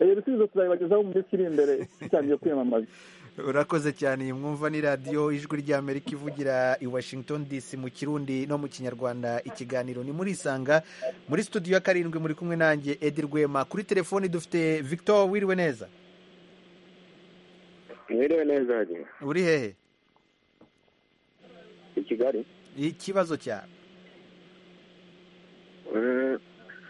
D: ibyo bisubizo tuzabibagezaho mu minsi iri imbere dutangiye kwiyamamaza
A: urakoze cyane iyi mwumva ni radiyo ijwi ry'amerika ivugira i washington dc mu kirundi no mu kinyarwanda ikiganiro ni muri isanga muri studio ya karindwi muri kumwe nanjye edi rwema kuri telefoni dufite victor wiriwe neza
Q: mwiriwe neza hajya
A: uri hehe
Q: i kigali
A: ikibazo cyawe
Q: Mm,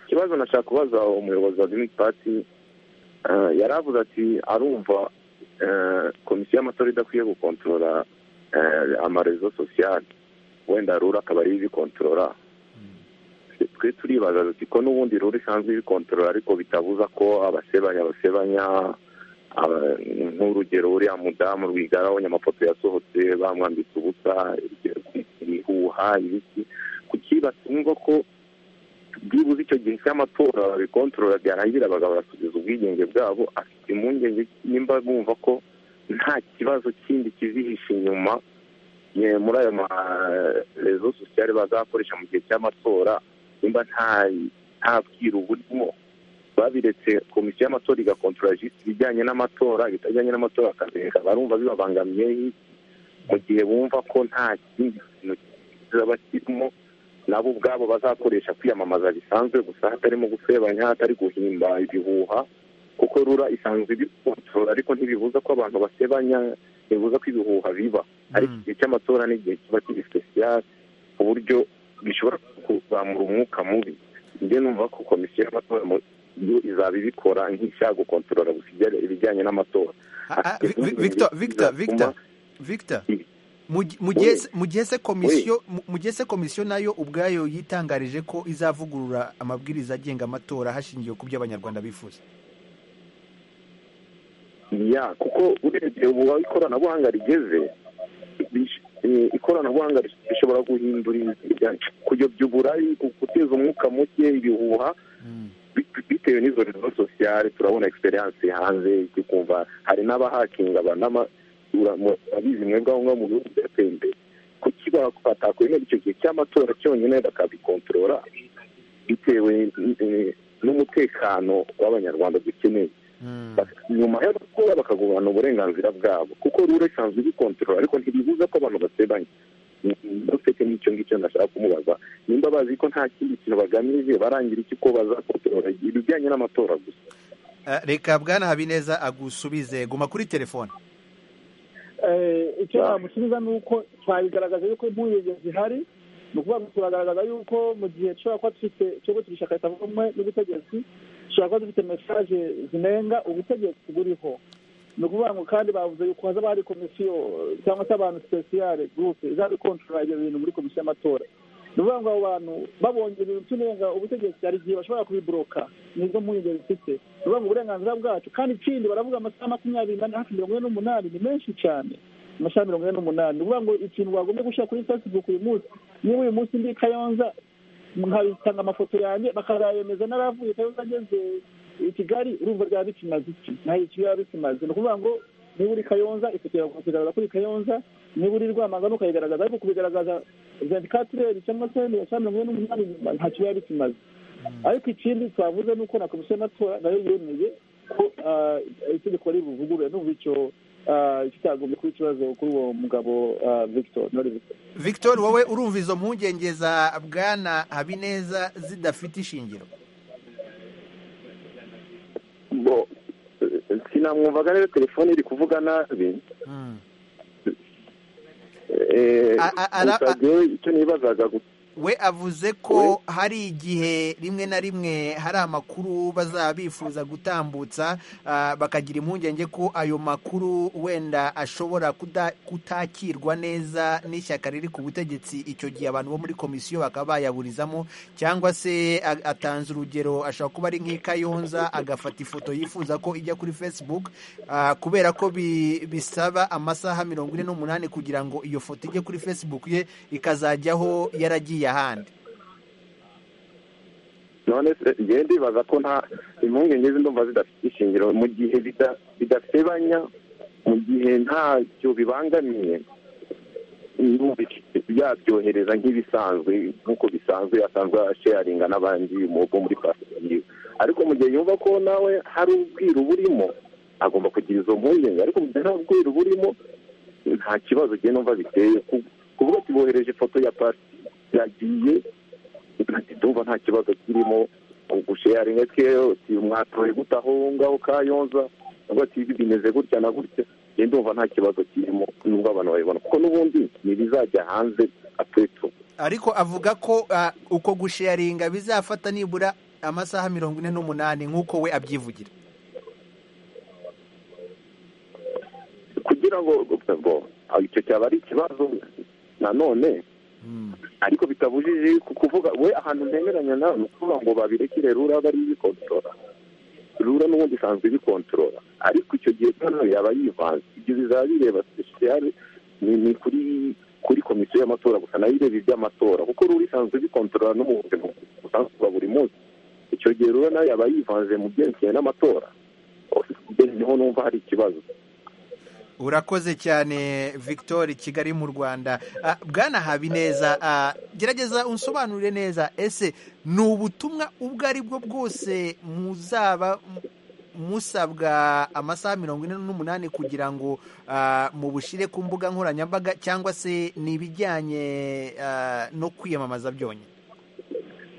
Q: ikibazo nashaka kubaza umuyobozi wa green party eh, yari avuze ati arumva eh, komisiyo y'amatora idakwiye gukontorora eh, amarezo sosiyali wenda rura akaba ariyo ibikontorora twe turibaza ati ko n'ubundi rura isanzwe ibikontorora ariko bitabuza ko abasebanya basebanya aba- nk'urugero uriya mudamu rwigara abonye amafoto yasohotse bamwambitse ubusa ibihuha ibiki kuki batumva ko byibuze icyo gihe cy'amatora babikontorora byarangira bagasubiza ubwigenge bwabo afite impungenge nimba bumva ko nta kibazo kindi kizihisha inyuma ye, muri ayo marezo sosiyali bazakoresha mu gihe cy'amatora nimba nta nta bwiru burimo babiretse komisiyo y'amatora igakontorora jisiti ibijyanye n'amatora ibitajyanye n'amatora bakabireka barumva bibabangamiye mu gihe bumva ko nta kindi kintu kizaba kirimo nabo ubwabo bazakoresha kwiyamamaza bisanzwe gusa hatarimo gusebanya hatari guhimba ibihuha kuko rura isanzwe ibikontorora ariko ntibibuza ko abantu basebanya ntibibuza ko ibihuha biba ariko igihe cy'amatora ni igihe kiba kiri sipesiyali ku buryo bishobora kuzamura umwuka mubi njye numva ko komisiyo y'amatora mu- yo izaba ibikora nk'ishaka gukontorora gusa ibijyanye- ibijyanye n'amatora Afite
A: Vi-
Q: impungenge
A: victor victor
Q: zizatuma-
A: victor victor mu gi- mu
Q: Oui.
A: gihe se- mu gihe se komisiyo mu- mu gihe se komisiyo nayo ubwayo yitangarije ko izavugurura amabwiriza agenga amatora hashingiwe ku byo abanyarwanda bifuza
Q: ya kuko urebye ubu aho ikoranabuhanga rigeze bish- eh, ikoranabuhanga rishobora guhindura ibi- kuyobya uburari gu- guteza umwuka muke ibihuha bit- bitewe n'izo rezo sosiyale turabona egisperiyanse hanze tukumva hari n'abahakinga banama- uramo- urabizi mwebwe aho ngaho mu bihugu byateye imbere kuki batakwemera icyo gihe cy'amatora cyonyine bakabikontorora bitewe eh, n'umutekano w'abanyarwanda dukeneye nyuma yo gukora bakagumana uburenganzira bwabo kuko rura isanzwe ibikontorora ariko ntibibuza ko abantu basebanya dufite n'icyo ngicyo nashaka kumubaza nimba bazi ko nta kindi kintu bagamije barangira iki ko bazakontorora ibijyanye n'amatora gusa
A: Ah, reka bwana habineza agusubize guma kuri telefone
D: Eh, icyo namusubiza ni uko twabigaragaza yuko impungenge zihari ni ukuvuga ngo turagaragaza yuko mu gihe dushobora kuba dufite ikigo cy'ishyaka ritavugamwe n'ubutegetsi dushobora kuba dufite mesaje zinenga ubutegetsi buriho ni ukuvuga ngo kandi bavuze yuko hazaba hari komisiyo cyangwa se abantu sipesiyare gurupe izabikontorora ibyo bintu muri komisiyo y'amatora ni ukuvuga ngo abo bantu babonye ibintu by'inenga ubutegetsi hari igihe bashobora kubiburoka nizo mpungenge zifite ni ukuvuga ngo uburenganzira bwacu kandi ikindi baravuga amasaha makumyabiri n'ane hafi mirongo ine n'umunani ni menshi cyane amasaha mirongo ine n'umunani ni ukuvuga ngo ikintu wagombye gushyira kuri facebook uyu munsi niba uyu munsi ndi i kayonza nkabitanga amafoto yanjye bakazayemeza naravuye kayonza ageze i kigali urumva ryaba bikimaze iki nta iki biba bikimaze ni ukuvuga ngo niba uri kayonza ifoto yawe kuyigaragaza kuri kayonza niba uri rwamagana ukayigaragaza ariko kubigaragaza venti katire cyangwa se mirongo ine n'umunani nyuma ntacyo biba bikimaze ariko ikindi twavuze ni uko na komisiyo y'amatora nayo yemeye ko ah, itegeko rivugurura n'ubu icyo ah, kitagombye kuba ikibazo kuri uwo mugabo ah, victor nori victor
A: victor wowe urumva izo mpungenge za bwana habineza zidafite ishingiro
Q: bo eh, sinamwumvaga rero telefone iri kuvuga nabi Eh,
A: A- a- ara-
Q: gusa jyewe icyo nibazaga gusa
A: we avuze ko hari igihe rimwe na rimwe hari amakuru bazaba bifuza gutambutsa ah, bakagira impungenge ko ayo makuru wenda ashobora kuda- kutakirwa neza n'ishyaka riri ku butegetsi icyo gihe abantu bo muri komisiyo bakaba bayaburizamo cyangwa se a- atanze urugero ashobora kuba ari nk'ikayonza agafata ifoto yifuza ko ijya kuri facebook ah, kubera ko bi- bisaba amasaha mirongo ine n'umunani kugira ngo iyo foto ijye kuri facebook ye ikazajyaho yaragiye ahandi
Q: none se njyewe ndibaza ko nta impungenge z'indumva zidafite ishingiro mu gihe bida- bidasebanya mu gihe ntacyo bibangamiye n'ubu yabyohereza nk'ibisanzwe nk'uko bisanzwe asanzwe asheyaringa n'abandi mu- bo muri pasifika yiwe ariko mu gihe yumva ko nawe hari ubwiru burimo agomba kugira izo mpungenge ariko mu gihe nta bwiru burimo nta kibazo njyewe numva biteye Ku- kuvuga ati bohereje ifoto ya pasi yagiye ati ndumva nta kibazo kirimo gusheyaringa twewe uti mwatoye gute aho ngaho kayonza nubwo ati bimeze gutya na gutya njye ndumva nta kibazo kirimo nubwo abantu babibona kuko n'ubundi ntibizajya hanze apetu
A: ariko avuga ko ah, uko gusheyaringa bizafata nibura amasaha mirongo ine n'umunani nk'uko we abyivugira
Q: kugira ngo ubwo aho icyo cyaba ari ikibazo nanone ariko bitabujije ku kuvuga we ahantu ntemeranya nawe ni ukuvuga ngo babirekere rura bari bikontorora rura n'ubundi isanzwe ibikontorora ariko icyo gihe rero nawe yaba yivanze ibyo bizaba bireba sesiyare ni ni kuri kuri komisiyo y'amatora gusa nayo ireba iby'amatora kuko rura isanzwe ibikontorora no mu buzima busanzwe bwa buri munsi icyo gihe rura nawe yaba yivanze mu byerekeye n'amatora niho numva hari ikibazo
A: urakoze cyane victor kigali mu rwanda Ah, bwana habineza ah, gerageza unsobanurire neza ese ni ubutumwa ubwo ari bwo bwose muzaba m- musabwa amasaha mirongo ine n'umunani kugira ngo ah, mubushyire ku mbuga nkoranyambaga cyangwa se ni ibijyanye ah, no kwiyamamaza byonyine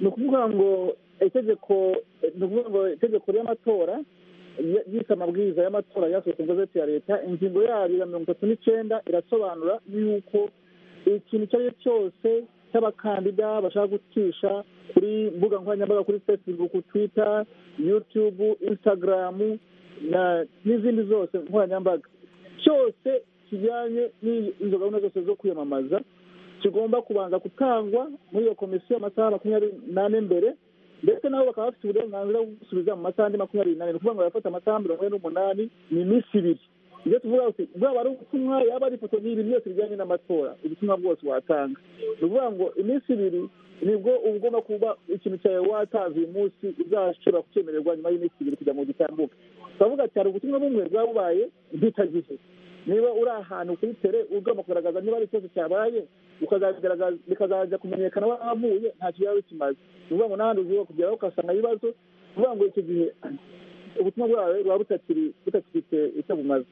D: ni ukuvuga ngo itegeko ni ukuvuga ngo itegeko ry'amatora ry- ryise amabwiriza y'amatora yasohotse mu gazeti ya leta ingingo yayo ya mirongo itatu n'icyenda irasobanura yuko ikintu icyo ari cyo cyose cy'abakandida bashaka gucisha kuri mbuga nkoranyambaga kuri facebook twitter youtube instagram na- n'izindi zose nkoranyambaga cyose kijyanye n'izo gahunda zose zo kwiyamamaza kigomba kubanza gutangwa muri iyo komisiyo amasaha makumyabiri n'ane mbere ndetse nabo bakaba bafite uburenganzira bwo gusubiza mu masaha andi makumyabiri n'ane ni ukuvuga ngo bafata amasaha mirongo ine n'umunani ni iminsi ibiri ibyo tuvuga uti bwaba ari ubutumwa yaba ari ifoto n'ibintu byose bijyanye n'amatora ubutumwa bwose watanga ni ukuvuga ngo iminsi ibiri nibwo uba ugomba kuba ikintu cyawe watanze uyu munsi uzashobora kucyemererwa nyuma y'iminsi ibiri kugira ngo gitambuke turavuga ati hari ubutumwa bumwe bwaba bubaye bwitagihe niba uri ahantu kuri tere ugomba kugaragaza niba hari ikibazo cyabaye ukazabigaragaza- bikazajya kumenyekana wavuye ntacyo yaba bikimaze ni ukuvuga ngo n'ahandi uvuga kugeraho ugasanga ibibazo ni ukuvuga ngo icyo gihe ubutumwa bwawe buba butakiri butakifite icyo bumaze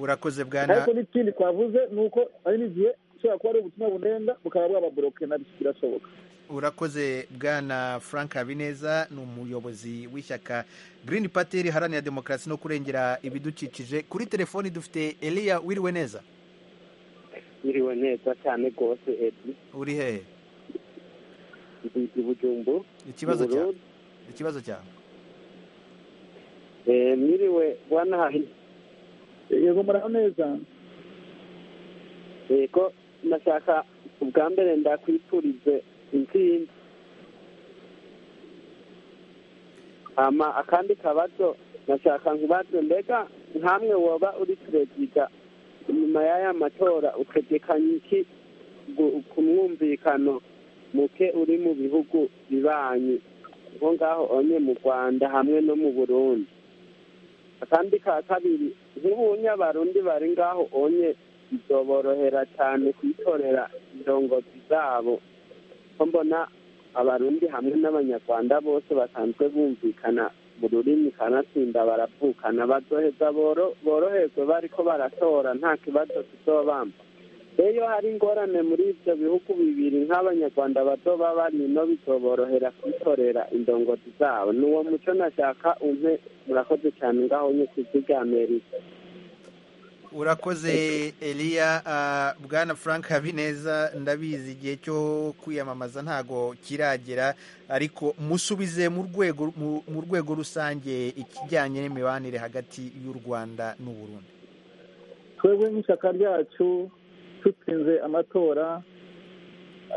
A: urakoze bwana
D: ariko n'ikindi twavuze ni uko hari n'igihe ushobora kuba ari ubutumwa bunenga bukaba bwababoroke nabyo birashoboka
A: urakoze bwana frank habineza ni umuyobozi w'ishyaka green party riharanira demokarasi no kurengera ibidukikije kuri telefoni dufite eliya wiriwe neza
R: Iriwe neza cyane rwose Edi
A: uri hehe
R: ndi Bujumbu
A: ikibazo
R: mu Burundi.
A: cyawe ikibazo cyawe
R: Eh, Mwiriwe bwana Hahino
D: yego muraho neza
R: yego nashaka ubwa mbere ndakwifurize intsinzi hama akandi kabazo nashaka nkubaze mbega nkamwe woba uri perezida nyuma y'aya matora utegekanye iki gu- ku mwumvikano muke uri mu bihugu bibanyi nko ngaho onye mu rwanda hamwe no mu burundi akandi ka kabiri nk'ubunya barundi bari ngaho onye bizoborohera cyane kwitorera indongozi zabo ko mbona abarundi hamwe n'abanyarwanda bose basanzwe bumvikana mu rurimi kanatsinda baravukana bazoheza boro- boroherwe bariko baratora nta kibazo tuzobamba iyo hari ingorane muri ibyo bihugu bibiri nk'abanyarwanda bazoba barino bizoborohera kwitorera indongozi zabo ni uwo muco nashaka umpe murakoze cyane ngaho nye kuzigamerika
A: urakoze eliya ah, bwana frank habineza ndabizi igihe cyo kwiyamamaza ntago kiragera ariko musubize mu rwego mu- mu rwego rusange ikijyanye n'imibanire hagati y'u rwanda n'u burundi
D: twebwe nk'ishyaka ryacu dutsinze amatora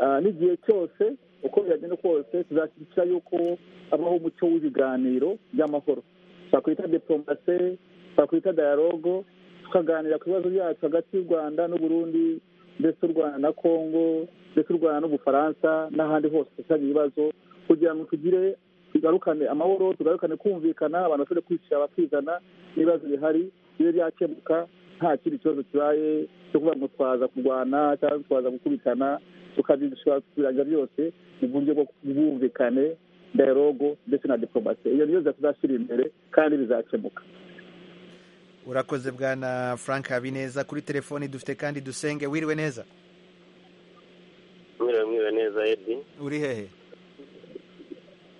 D: ah, n'igihe cyose uko byagenda kose tuzashyigikira yuko habaho umuco w'ibiganiro by'amahoro twakwita diporomase twakwita dialogo tukaganira ku bibazo byacu hagati y'u rwanda n'uburundi ndetse u rwanda na kongo ndetse u rwanda n'ubufaransa n'ahandi hose dufitanye ibibazo kugira ngo tugire tugarukane amahoro tugarukane kumvikana abantu bashobore kwishyira bakizana n'ibibazo bihari iyo byakemuka nta kindi kibazo kibaye cyo kuvuga ngo twaza kurwana cyangwa twaza gukubitana tukabishobora kubirangira byose mu buryo bwo bwumvikane dialogo ndetse na diporomasi iyo niyo tuzashyira imbere kandi bizakemuka
A: urakoze bwana frank habineza kuri telefoni dufite kandi dusenge wiriwe neza
S: mwiriwe mwiriwe neza edi
A: uri hehe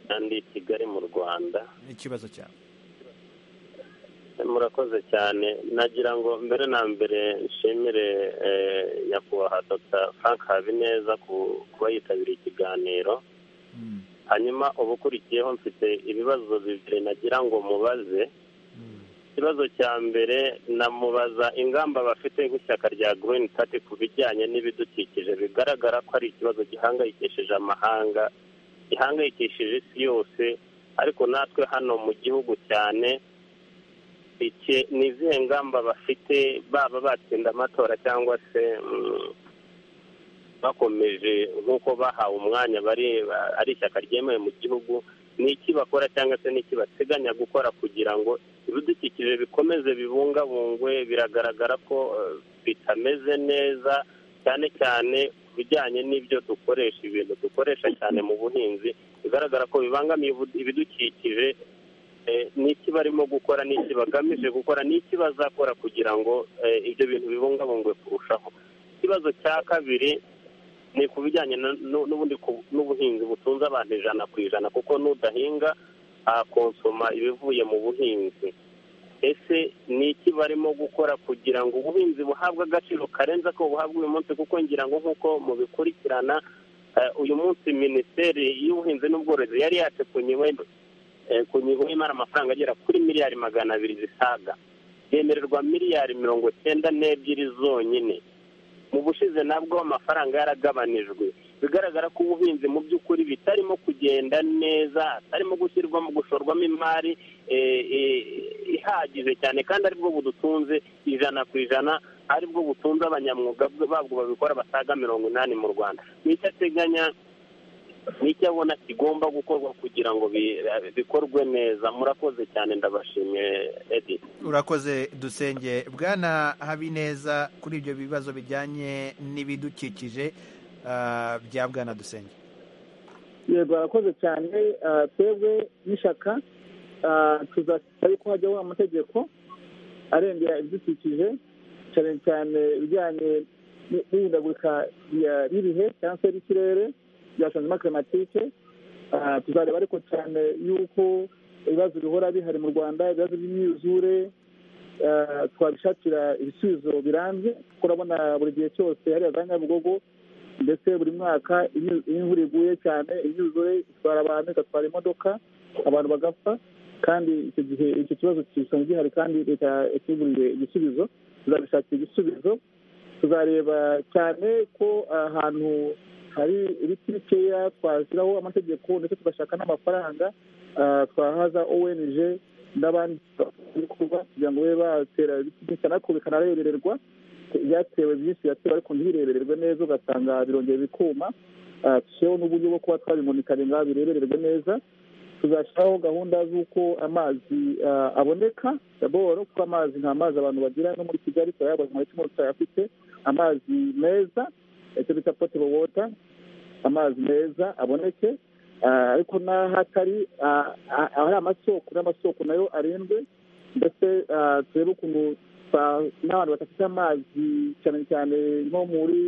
S: kandi kigali mu rwanda
A: ikibazo cyawe
S: murakoze cyane nagira ngo mbere na mbere nshimire eh, nyakubahwa dr frank habineza ku kuba yitabiriye ikiganiro hanyuma ubukurikiyeho mfite ibibazo bibiri nagira ngo mubaze ikibazo cya mbere namubaza ingamba bafite nk'ishyaka rya green party ku bijyanye n'ibidukikije bigaragara ko ari ikibazo gihangayikishije amahanga gihangayikishije isi yose ariko natwe hano mu gihugu cyane iki ni izihe ngamba bafite baba batsinda amatora cyangwa se mm, bakomeje nk'uko bahawe umwanya bari ba- ari ishyaka ryemewe mu gihugu ni iki bakora cyangwa se ni iki bateganya gukora kugira ngo ibidukikije bikomeze bibungabungwe biragaragara ko eh, bitameze neza cyane cyane ku bijyanye n'ibyo dukoresha ibintu dukoresha cyane mu buhinzi bigaragara ko bibangamiye ibu- ibidukikije eh, n'iki barimo gukora n'iki bagamije gukora n'iki bazakora kugira ngo eh, ibyo bintu bibungabungwe kurushaho ikibazo cya kabiri ni ku bijyanye na- nu- n'ubundi ku- n'ubuhinzi butunze abantu ijana ku ijana kuko n'udahinga akonsoma ibivuye mu buhinzi ese ni iki barimo gukora kugira ngo ubuhinzi buhabwe agaciro karenze ako buhabwa uyu munsi kuko ngira ngo nk'uko mubikurikirana eh, uyu munsi minisiteri y'ubuhinzi n'ubworozi yari yatekunyiwe eh, ku nyigo y'imari amafaranga agera kuri miliyari magana abiri zisaga yemererwa miliyari mirongo cyenda n'ebyiri zonyine mu bushize nabwo amafaranga yaragabanijwe bigaragara ko ubuhinzi mu by'ukuri bitarimo kugenda neza hatarimo gushyirwamo gushorwamo imari eh, eh, ihagije cyane kandi aribwo budutunze ijana ku ijana aribwo butunze abanyamwuga babwo babikora basaga mirongo inani mu rwanda nicyo ateganya nicyo abona kigomba gukorwa kugira ngo bi- bikorwe neza murakoze cyane ndabashimiye edi
A: urakoze dusenge bwana habineza kuri ibyo bibazo bijyanye n'ibidukikije ah, bya bwana dusenge
D: yego barakoze cyane ah, twebwe n'ishyaka ah, tuzashyira yuko hajyaho amategeko arengera ibidukikije cyane cyane ibijyanye ni- n'ihindagurika rya- ry'ibihe cyangwa se ry'ikirere rya changement climatique Ah, tuzareba ariko cyane yuko ibibazo bihora bihari mu rwanda ibibazo by'imyuzure ah, twabishakira ibisubizo birambye kuko urabona buri gihe cyose hariya za nyabugogo ndetse buri mwaka iyo iyo imvura iguye cyane imyuzure itwara abantu igatwara imodoka abantu bagapfa kandi icyo gihe icyo kibazo kisanzwe gihari kandi leta yatuguriye igisubizo tuzabishakira igisubizo tuzareba cyane ko ahantu hari ibiti bikeya twashyiraho amategeko ndetse tugashaka n'amafaranga ah, twahaza ong n'abandi bikorwa kugira ngo babe batera ibiti byinshi cyane ariko bikanarebererwa byatewe byinshi biratewe ariko ntibirebererwe neza ugasanga birongera bikuma Ah, dushyireho n'uburyo bwo kuba twabimunikanye ngaho birebererwe neza tuzashyiraho gahunda z'uko amazi ah, aboneka daboro kuko amazi nta mazi abantu bagira no muri kigali turayabaza mu cyumweru tutayafite amazi meza icyo bita potable water amazi meza aboneke ariko n'ahatari ahari amasoko n'amasoko nayo arindwe ndetse turebe ukuntu n'abantu badafite amazi cyane cyane nko muri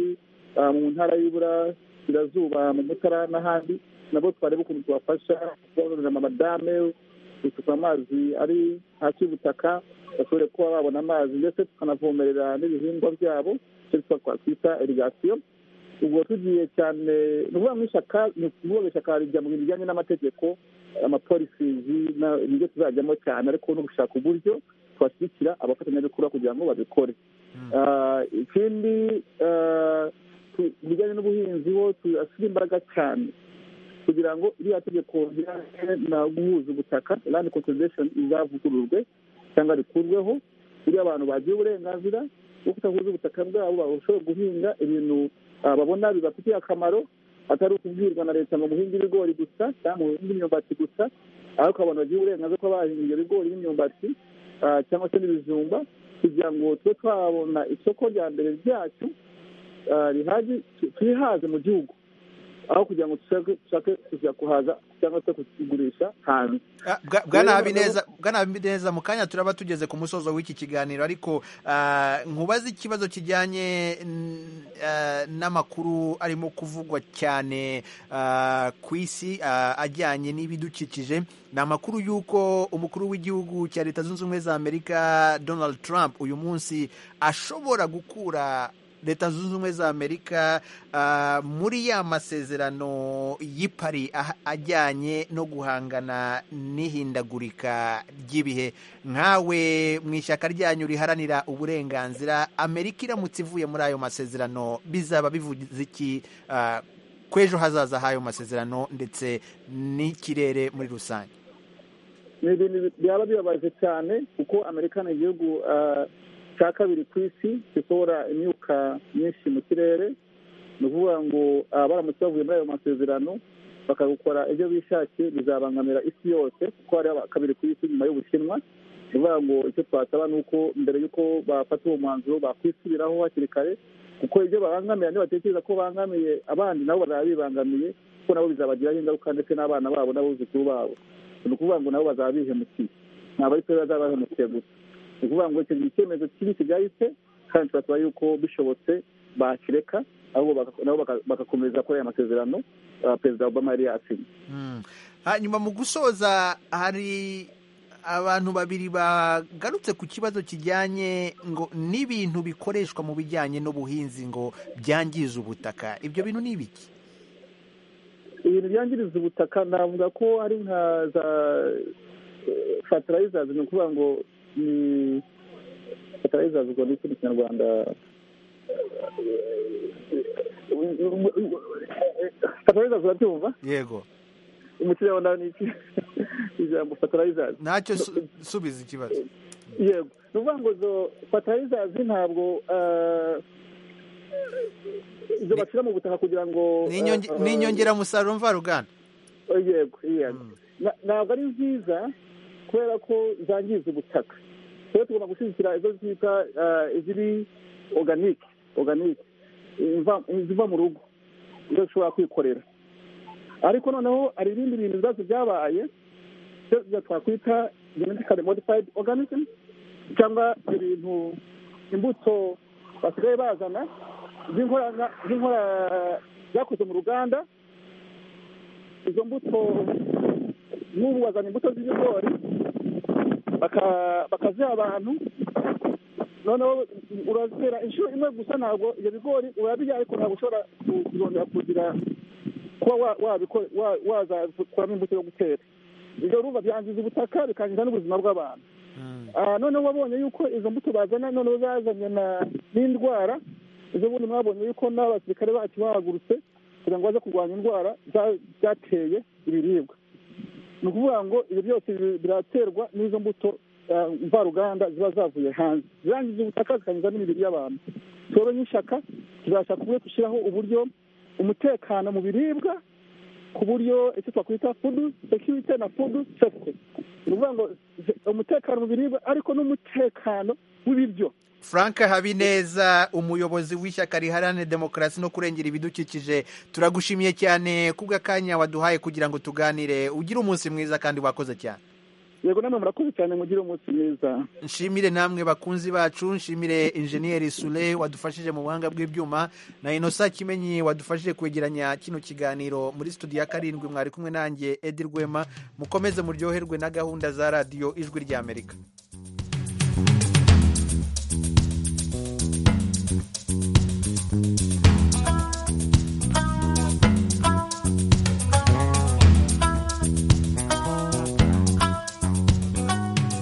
D: mu ntara y'uburasirazuba mu mutara n'ahandi nabo twareba ukuntu tubafasha kubabonera amadame gusuka amazi ari hasi y'ubutaka bashobore kuba babona amazi ndetse tukanavomerera n'ibihingwa byabo icyo twakwita irigasiyo ubwo tugiye cyane ni ukuvuga ngo ishyaka ni ukuvuga ishyaka rijya mu bintu bijyanye n'amategeko amapolisizi nibyo tuzajyamo cyane ariko no gushaka uburyo twashyigikira abafatanyabikorwa kugira ngo babikore ikindi bijyanye n'ubuhinzi ho turashyira imbaraga cyane kugira ngo iriya tegeko rijyanye na guhuza ubutaka land conservation izavugururwe cyangwa rikurweho buriya abantu bagiye uburenganzira bwo kutaguza ubutaka bwabo bashobora guhinga ibintu babona bibafitiye akamaro atari ukubwirwa na leta ngo muhinge ibigori gusa cyangwa muhinge imyumbati gusa ariko abantu bagira uburenganzira kuba bahinga ibyo bigori n'imyumbati cyangwa se n'ibijumba kugira ngo tube twabona isoko rya mbere ryacu twihaze mu gihugu aho kugira ngo dushake kujya kuhaza cyangwa se kugurisha hanze
A: bwana habineza mu kanya turaba tugeze ku musozo w'iki kiganiro ariko nkubaze ikibazo kijyanye n'amakuru arimo kuvugwa cyane ku isi ajyanye n'ibidukikije ni amakuru y'uko umukuru w'igihugu cya leta zunze ubumwe za amerika donald trump uyu munsi ashobora gukura leta zunze ubumwe za amerika muri ya masezerano y'ipari ajyanye no guhangana n'ihindagurika ry'ibihe nkawe mu ishyaka ryanyu riharanira uburenganzira amerika iramutse ivuye muri ayo masezerano bizaba bivuze iki kw'ejo hazaza h'ayo masezerano ndetse n'ikirere muri rusange
D: ni ibintu byaba bibabaje cyane kuko amerika ni igihugu cya kabiri ku isi gisohora imyuka myinshi mu kirere ni ukuvuga ngo baramutse bavuye muri ayo masezerano bakagukora ibyo bishakiye bizabangamira isi yose kuko hari kabiri ku isi nyuma y'ubushinwa ni ukuvuga ngo icyo twasaba ni uko mbere y'uko bafata uwo mwanzuro bakwisubiraho hakiri kare kuko ibyo babangamira nibatekereza ko bangamiye abandi nabo bazaba bibangamiye kuko nabo bizabagiraho ingaruka ndetse n'abana babo n'abuzukuru babo ni ukuvuga ngo nabo bazaba bihemukiye ntabwo ari twe bazaba bahemukiye gusa ni ukuvuga ngo icyo icyemezo kibi kigahise kandi turasaba yuko bishobotse bakireka nabo bagakomeza kuri aya masezerano perezida obama yari yasinye
A: hanyuma mu gusoza hari abantu babiri bagarutse ku kibazo kijyanye ngo n'ibintu bikoreshwa mu bijyanye n'ubuhinzi ngo byangize ubutaka ibyo bintu ni ibiki
D: ibintu byangiriza ubutaka navuga ko ari nka za fatarayizazi ni ukuvuga ngo ni fatarayiza ubwo ni ikindi kinyarwanda fatarayiza urabyumva
A: yego
D: mu kinyarwanda ni iki ijambo fatarayiza
A: ntacyo subiza ikibazo
D: yego ni ukuvuga ngo izo fatarayiza ntabwo izo bashyira mu butaka kugira ngo
A: ni inyongeramusaruro mvaruganda
D: yego yego ntabwo ari nziza kubera ko zangiza ubutaka rero tugomba gushyigikira izo twita iziri oganike oganike iziva mu rugo izo dushobora kwikorera ariko noneho hari ibindi bintu bibazo byabaye ibyo twakwita genetically modified organism cyangwa ibintu imbuto basigaye bazana z'inkorana zakoze mu ruganda izo mbuto n'ubu bazana imbuto z'ibigori bakaziha abantu noneho urazitera inshuro imwe gusa ntabwo ibyo bigori urabirya ariko ntabwo ushobora kuzongera kugira kuba wazakuramo imbuto yo gutera ibyo urumva byangiza ubutaka bikangiza n'ubuzima bw'abantu noneho wabonye yuko izo mbuto bazana noneho zazanye n'indwara izo bundi mwabonye yuko n'abasirikare bacu bahagurutse kugira ngo baze kurwanya indwara zateye ibiribwa ni ukuvuga ngo ibyo byose biraterwa n'izo mbuto mvaruganda ziba zavuye hanze zirangiza ubutaka zikangiza n'imibiri y'abantu tuyobe nk'ishyaka tuzashaka uburyo dushyiraho uburyo umutekano mu biribwa ku buryo icyo twakwita fudu sekirite na fudu sefuko ni ukuvuga ngo ze- umutekano mu biribwa ariko n'umutekano w'ibiryo
A: frank habineza umuyobozi w'ishyaka riharanira demokarasi no kurengera ibidukikije turagushimiye cyane kubw'akanya waduhaye kugira ngo tuganire ugire umunsi mwiza kandi wakoze cyane
D: yego namwe murakoze cyane mugire umunsi mwiza
A: nshimire namwe bakunzi bacu nshimire injeniyeri sure wadufashije mu buhanga bw'ibyuma na inosa kimenyi wadufashije kwegeranya kino kiganiro muri studio ya karindwi mwari kumwe nanjye edi rwema mukomeze muryoherwe na gahunda za radiyo ijwi ry'amerika